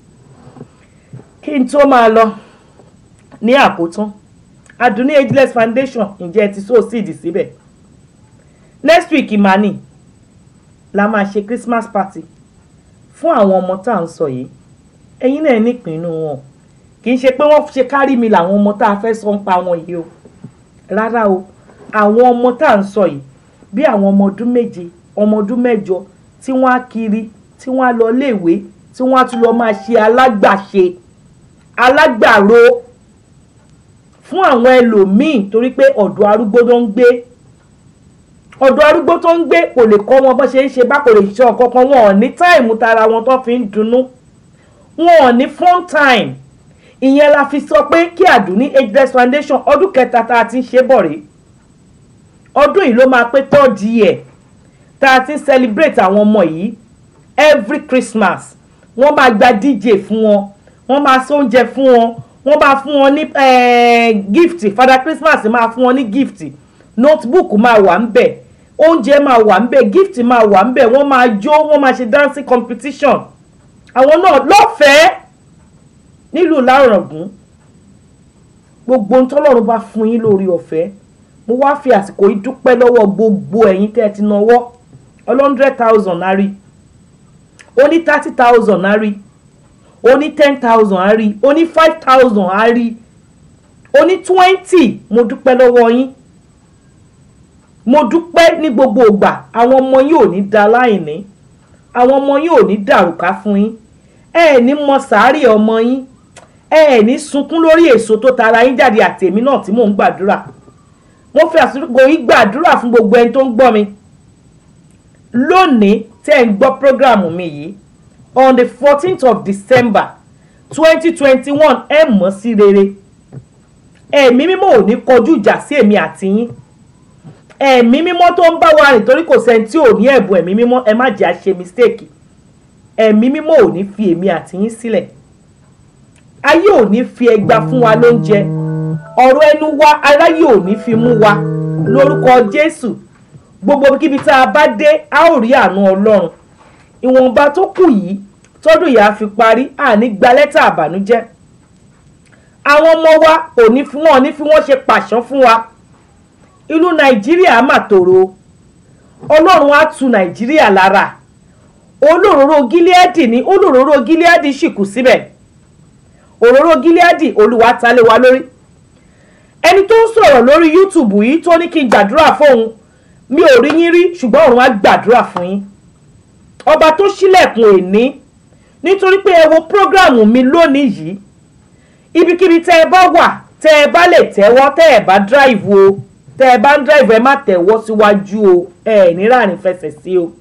kí n tó máa lọ ní àkótán Àdùnní ageless foundation ǹjẹ́ ẹ ti sow seed síbẹ̀ next week imani la máa ṣe christmas party fún àwọn ọmọ tá à ń sọ yìí ẹ̀yin náà nípìnú wọn kì í ṣe pé wọ́n ṣe kárí mi làwọn ọmọ tá a fẹ́ sọ ń pa wọn yìí o rárá o àwọn ọmọ tá à ń sọ yìí bí àwọn ọmọ ọdún méje ọmọ ọdún mẹ́jọ tí wọ́n á kiri tí wọ́n á lọ léèwé tí wọ́n á tún lọ máa ṣe alágbàṣe alágbàro fún àwọn ẹlòmíì torí pé ọ̀dọ̀ arúgbó tó ń gbé ọ̀dọ̀ arúgbó tó ń gbé kò lè kọ́ wọn bó ṣe ń ṣe bá kò lè ṣe ọ̀kan kan wọn ò ní táìmù tara wọn tó fi ń dunnú wọn ò ní fun time ìyẹn la fi sọ pé kí Àdùnní ageless foundation ọdún kẹta tá a ti ń ṣe bọ̀ rèé ọdún yìí ló máa pé third year tá a ti ń celebrate àwọn ọmọ yìí every Christmas wọ́n máa gba DJ fún wọn wọ́n máa sóúnjẹ fún wọn wọ́n máa fún wọn ní gift Father Christmas máa fún wọn ní gift notebook máa wà ń bẹ̀ oúnjẹ máa wà ń bẹ̀ gift máa wà ń bẹ̀ wọ́n máa jó wọ́n máa ṣe dancing competition àwọn náà lọ́fẹ̀ẹ́ nílùú lárọ̀gùn gbogbo ntọ́lọ́run bá fún yín lórí ọ̀fẹ́ mo wá fi àsìkò yìí dúpẹ́ lọ́wọ́ gbogbo ẹ̀yin tẹ́ ẹ ti náwó hundred thousand á rí ó ní thirty thousand á rí ó ní ten thousand á rí ó ní five thousand á rí ó ní twenty mo dúpẹ́ lọ́wọ́ yín mo dúpẹ́ ní gbogbo ìgbà àwọn ọmọ yín ò ní da láìní àwọn ọmọ yín ò ní dàrúkà fún yín ẹ ẹ̀ ní mọ sàárì ọmọ yín ẹ ẹ̀ ní sunkún lórí èso tó tara yín jáde àtèmi náà tí mò ń gbàdúrà mo fi àsìkò yìí gbàdúrà fún gbogbo ẹni tó ń gbọ́ mi lónìí tẹ́ ẹ̀ ń gbọ́ prógráàmù mi yìí on the fourteenth of december twenty twenty one ẹ mọ̀ sí rere ẹ̀mí mímọ́ ò ní kọjú ìjà sí èmi àti yín ẹ̀mí mímọ́ tó ń bá wa rìn torí kò sẹ́ni tí ò ní ẹ̀bùn ẹ̀mí mímọ́ ẹ má jẹ́ àṣe mistake ẹ̀mí mímọ́ ò ní fi èmi àti yín sílẹ̀ ayé ò ní fi ẹgba fún wa lóúnjẹ ọ̀rọ̀ ẹnu wa aráyé ò ní fi mú wa lórúkọ jésù gbogbo kíbi tá a bá dé a ó rí àánú ọlọ́run ìwọ̀nba tó kù yìí tọ́dún yìí á fi parí àní gba lẹ́tà àbànújẹ́ àwọn ọmọ wa ò ní fi wọ́n ní fi wọ́n ṣe pàṣán fún wa ìlú nàìjíríà mà tòrò ọlọ́run á tu nàìjíríà lára olóróró gíláàdì ní olóróró gíláàdì sì kù síbẹ̀ òróró gíláàdì olúwa ta lé wa lórí ẹni tó ń sọ̀rọ̀ lórí youtube yìí tó ní kí n gbàdúrà fóun mi ò rí yín rí ṣùgbọ́n òun á gbàdúrà fún yín ọba tó ṣílẹ̀kùn èní nítorí pé ẹ wo prógráàmù mi lónìí yìí ibikíbi tẹ́ ẹ bá wà tẹ́ ẹ bá lè tẹ́wọ́ tẹ́ ẹ bá drive o tẹ́ ẹ bá ń drive ẹ má tẹ̀wọ́ síwájú o ẹ ẹ̀ ní ráàrin fẹsẹ̀ sí o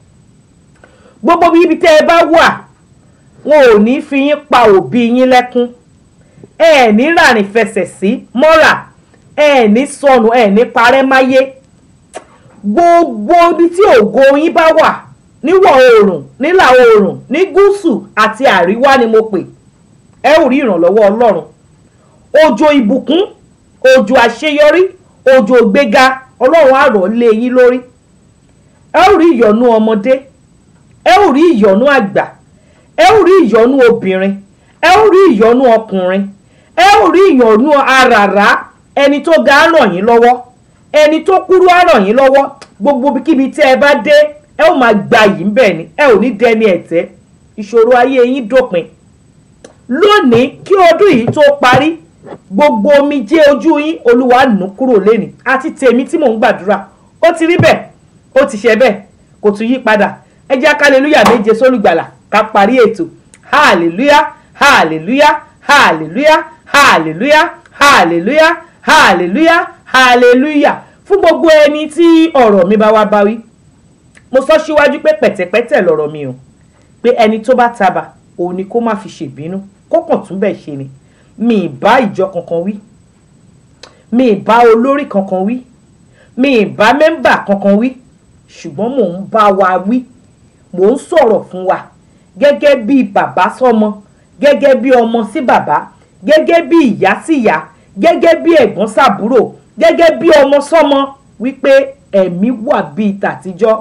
gbogbo ibi tẹ́ ẹ bá wà wọn ò ní fi yín pa òbí yín lẹ́kún ẹ ẹ̀ ní ráàrin fẹsẹ̀ sí mọ́ra ẹ ẹ̀ ní sọnù ẹ ẹ̀ ní parẹ́ máyé gbogbo ibi tí ògo yín bá wà níwọ̀ oòrùn nílà oòrùn ní gúúsù àti àríwá ni mo pè ẹ ò rí ìrànlọ́wọ́ ọlọ́run òjò ìbùkún òjò àṣeyọrí òjò gbéga ọlọ́run á rọ̀ lé yín lórí ẹ ò rí ìyọ́nú ọmọdé ẹ ò rí ìyọ́nú àgbà ẹ ò rí ìyọ́nú obìnrin ẹ ò rí ìyọ́nú ọkùnrin ẹ ò rí ìyọ́nú àràrá ẹni tó ga á ràn yín lọ́wọ́ ẹni tó kúrú á ràn yín lọ́wọ́ gbogbo kíbi tí ẹ bá dé ẹ ò máa gba yìí ń bẹ̀ ni ẹ ò ní dẹni ẹ̀tẹ́ ìṣòro ayé yín dópin lónìí kí ọdún yìí tó parí gbogbo omijé ojú yín olúwa nù kúrò lẹ́nìí àti tèmi tí mò ń gbàdúrà ó ti rí bẹ́ẹ̀ ó ti ṣe bẹ́ẹ̀ kò tún yí padà ẹ jẹ́ kálẹ́lúyà méje sólùgbàlà ká parí ètò hallelujah hallelujah hallelujah hallelujah hallelujah hallelujah hallelujah fún gbogbo ẹni tí ọ̀rọ̀ mi bá wá bá wí mo sọ síwájú pé pẹ̀tẹ̀pẹ̀tẹ̀ lọ̀rọ̀ mi o pé ẹni tó bá tabà òun ni kó má fi ṣèbínú kó kàn tún bẹ̀ ṣe ni mi ì bá ìjọ kankan wí mi ì bá olórí kankan wí mi ì bá mẹ́mbà kankan wí ṣùgbọ́n mò ń bá wa wí mò ń sọ̀rọ̀ fún wa gẹ́gẹ́ bí bàbá sọ́mọ gẹ́gẹ́ bí ọmọ sí bàbá gẹ́gẹ́ bí ìyá sí ìyá gẹ́gẹ́ bí ẹ̀gbọ́n sàbúrò gẹ́gẹ́ bí ọmọ sọ́mọ wípé ẹ̀mí wà bíi tàtijọ́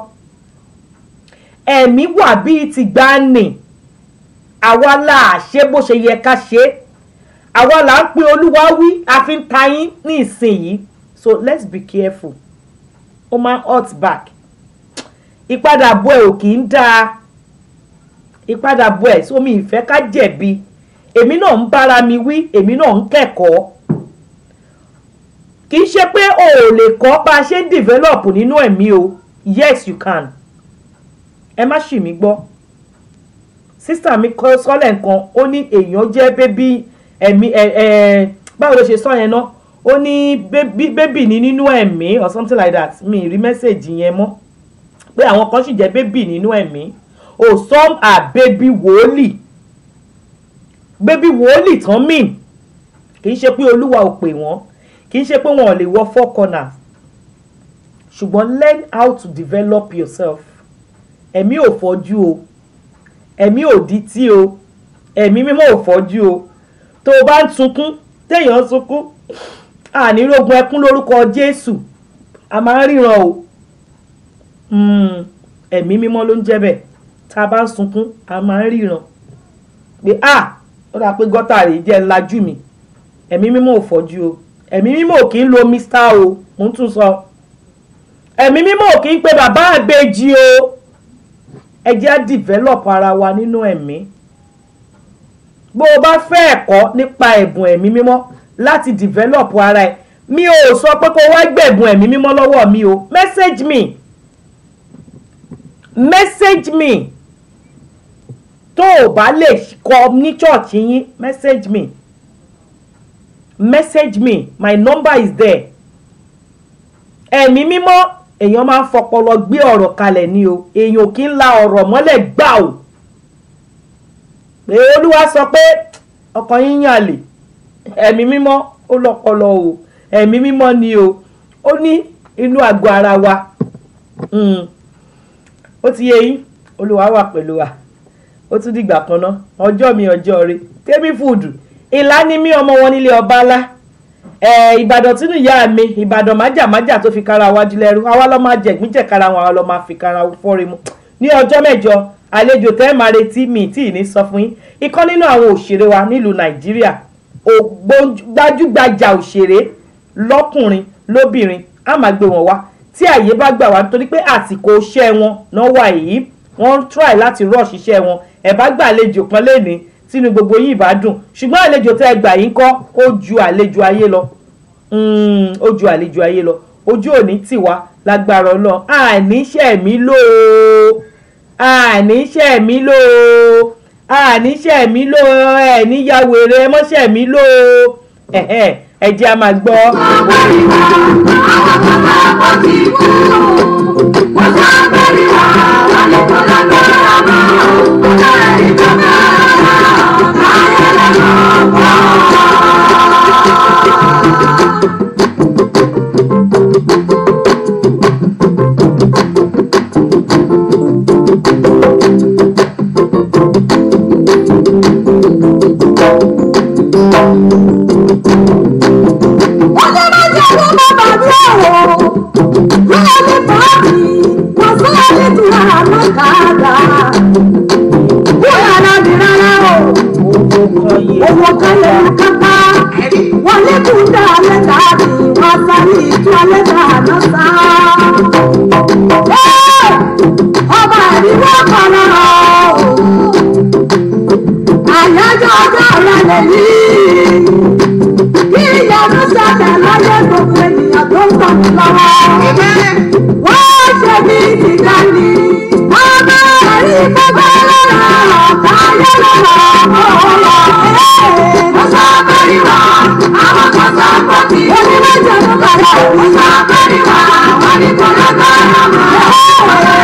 ẹ̀mí wà bíi tìgbàanì àwa là ṣe bó ṣe yẹ ká ṣe àwa là ń pe olúwa wí a fi ń ta yín ní ìsinyìí so let's be careful ó máa ń hot back ìpadàbọ̀ ẹ̀ ò kì í dáa ìpadàbọ̀ ẹ̀ sómi ìfẹ́ ká jẹ̀bi èmi náà ń bára mi wí èmi náà ń kẹ́kọ̀ọ́ kì í ṣe pé o ò lè kọ́ bá a ṣe ń develop nínú ẹ̀mí o yes you can ẹ má ṣì mí gbọ́ sísà mi kọ́ sọ́lẹ̀ nǹkan ó ní èèyàn jẹ́ bébí ẹ̀mí ẹ̀ ẹ̀ báwo ló ṣe sọ yẹn náà ó ní bébì ní nínú ẹ̀mí or something like that mi rí mẹ́sẹ̀gì yẹn mọ́ pé àwọn kan sì jẹ́ bébì nínú ẹ̀mí o some are baby wòólì baby wòólì tán mìn kì í ṣe pé olúwa ò pè wọ́n kì í ṣe pé wọn ò lè wọ four corners ṣùgbọ́n learn how to develop yourself ẹ̀mí ò fọ́jú o ẹ̀mí ò dití o ẹ̀mí mímọ́ ò fọ́jú o tó o bá ń sunkún téèyàn ń sunkún ànírógun ẹkún lórúkọ Jésù a máa ń ríran o ẹ̀mí mímọ́ ló ń jẹ́ bẹ́ẹ̀ tá a bá ń sunkún a máa ń ríran pé a ó dà pé gọ́tà rèé jẹ́ ńlájú mi ẹ̀mí mímọ́ ò fọ́jú o ẹ̀mí mímọ́ ò kì í lo mr o mo ń tún sọ ẹ̀mí mímọ́ ò kì í pe bàbá àgbèjì o ẹ jẹ́ á develop ara wa nínú ẹ̀mí bó o bá fẹ́ ẹ̀kọ́ nípa ẹ̀bùn ẹ̀mí mímọ́ láti develop ara ẹ̀ mi ò sọ pé kó wá gbẹ̀bùn ẹ̀mí mímọ́ lọ́wọ́ mi o message me message me tó o bá lè kọ ní church yín message me message me my number is there ẹ̀mí mímọ́ èèyàn máa ń fọpọlọ gbé ọ̀rọ̀ kalẹ̀ ni o èèyàn kì í la ọ̀rọ̀ mọ́lẹ̀ gbà o pé olúwa sọ pé ọkàn yín yàn lè ẹ̀mí mímọ́ ó lọ́pọlọ o ẹ̀mí mímọ́ ni o ó ní inú àgọ́ ara wa Mm. ó ti yé yín olúwa wà pẹ̀lú wa ó tún dìgbà kan ná ọjọ́ mi ọjọ́ rẹ tẹ́bí fúdù ìlà ni mí ọmọ wọn nílé ọba ńlá ẹ ìbàdàn tínú ìyá mi ìbàdàn májàmájà tó fi kára wájú lẹ́rú àwa lọ́ máa jẹ̀gbín jẹ̀kára wọn àwa lọ́ máa fi kára fọ́re mu ní ọjọ́ mẹ́jọ àlejò tẹ́ máa retí mi tí ì ní sọ fún yín ikán nínú àwọn òṣèré wa nílùú nàìjíríà ògbójúgbàjà òṣèré lọ́kùnrin lóbìnrin á máa gbé wọn wá tí àyè bá gbà wá nítorí pé àsìkò iṣẹ́ wọn náà wà yìí wọ́n ń try láti rush iṣẹ́ wọn ẹ̀ bá gbà àlejò kan lénìí tínú gbogbo yìí bá dùn ṣùgbọ́n àlejò tẹ́ ẹ gbà yín kọ́ ó ju àlejò ayé lọ Mm, ó ju àlejò ayé lọ ojú òní tì wá lágbára Ọlọ́run àníṣẹ́ mi lò ó àníṣẹ́ mi lò ó àníṣẹ́ mi lò ó ẹ̀ níyàwó èrè mọ́ṣẹ́ mi lò ó ẹ̀hẹ́ ẹ jẹ́ a máa gbọ́. ọjọ́ méjì ló bá bàbí ọ̀rọ̀ lọ́wọ́ ní pàápì wọ́n sọ́wọ́ ní ti àmọ́ kàdà. Bóyá láti rárá o, owó kalẹ̀ ní kápá. Wọ́n ní kú dá lẹ́tà bí wọ́n sáré ìtú lẹ́tà náà sá. Ẹ́! Ọba ìdíwọ́ kan náà o. Àyájọ́ ọjọ́ ọ̀la lè yí kí ìyanu ṣẹlẹ̀ láyé gbogbo ènìyàn tó ń tọ̀ mí lọ́wọ́. wọ́n ṣe bí ìdíjà ni ọmọ ẹ̀rí gbogbo lọ́rọ̀ ọ̀tá ayé lọ́rọ̀ ọ̀rọ̀ mo sọ bẹ́ẹ̀ni wá àwọn kan sọ pé kí onímọ̀jẹ̀ ló bẹ̀rẹ̀ mo sọ bẹ́ẹ̀ni wá wọ́n ní kò lọ́gbàrá mọ́.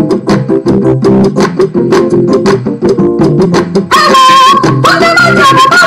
Onímọ̀jẹ̀ ló bẹ̀rẹ̀.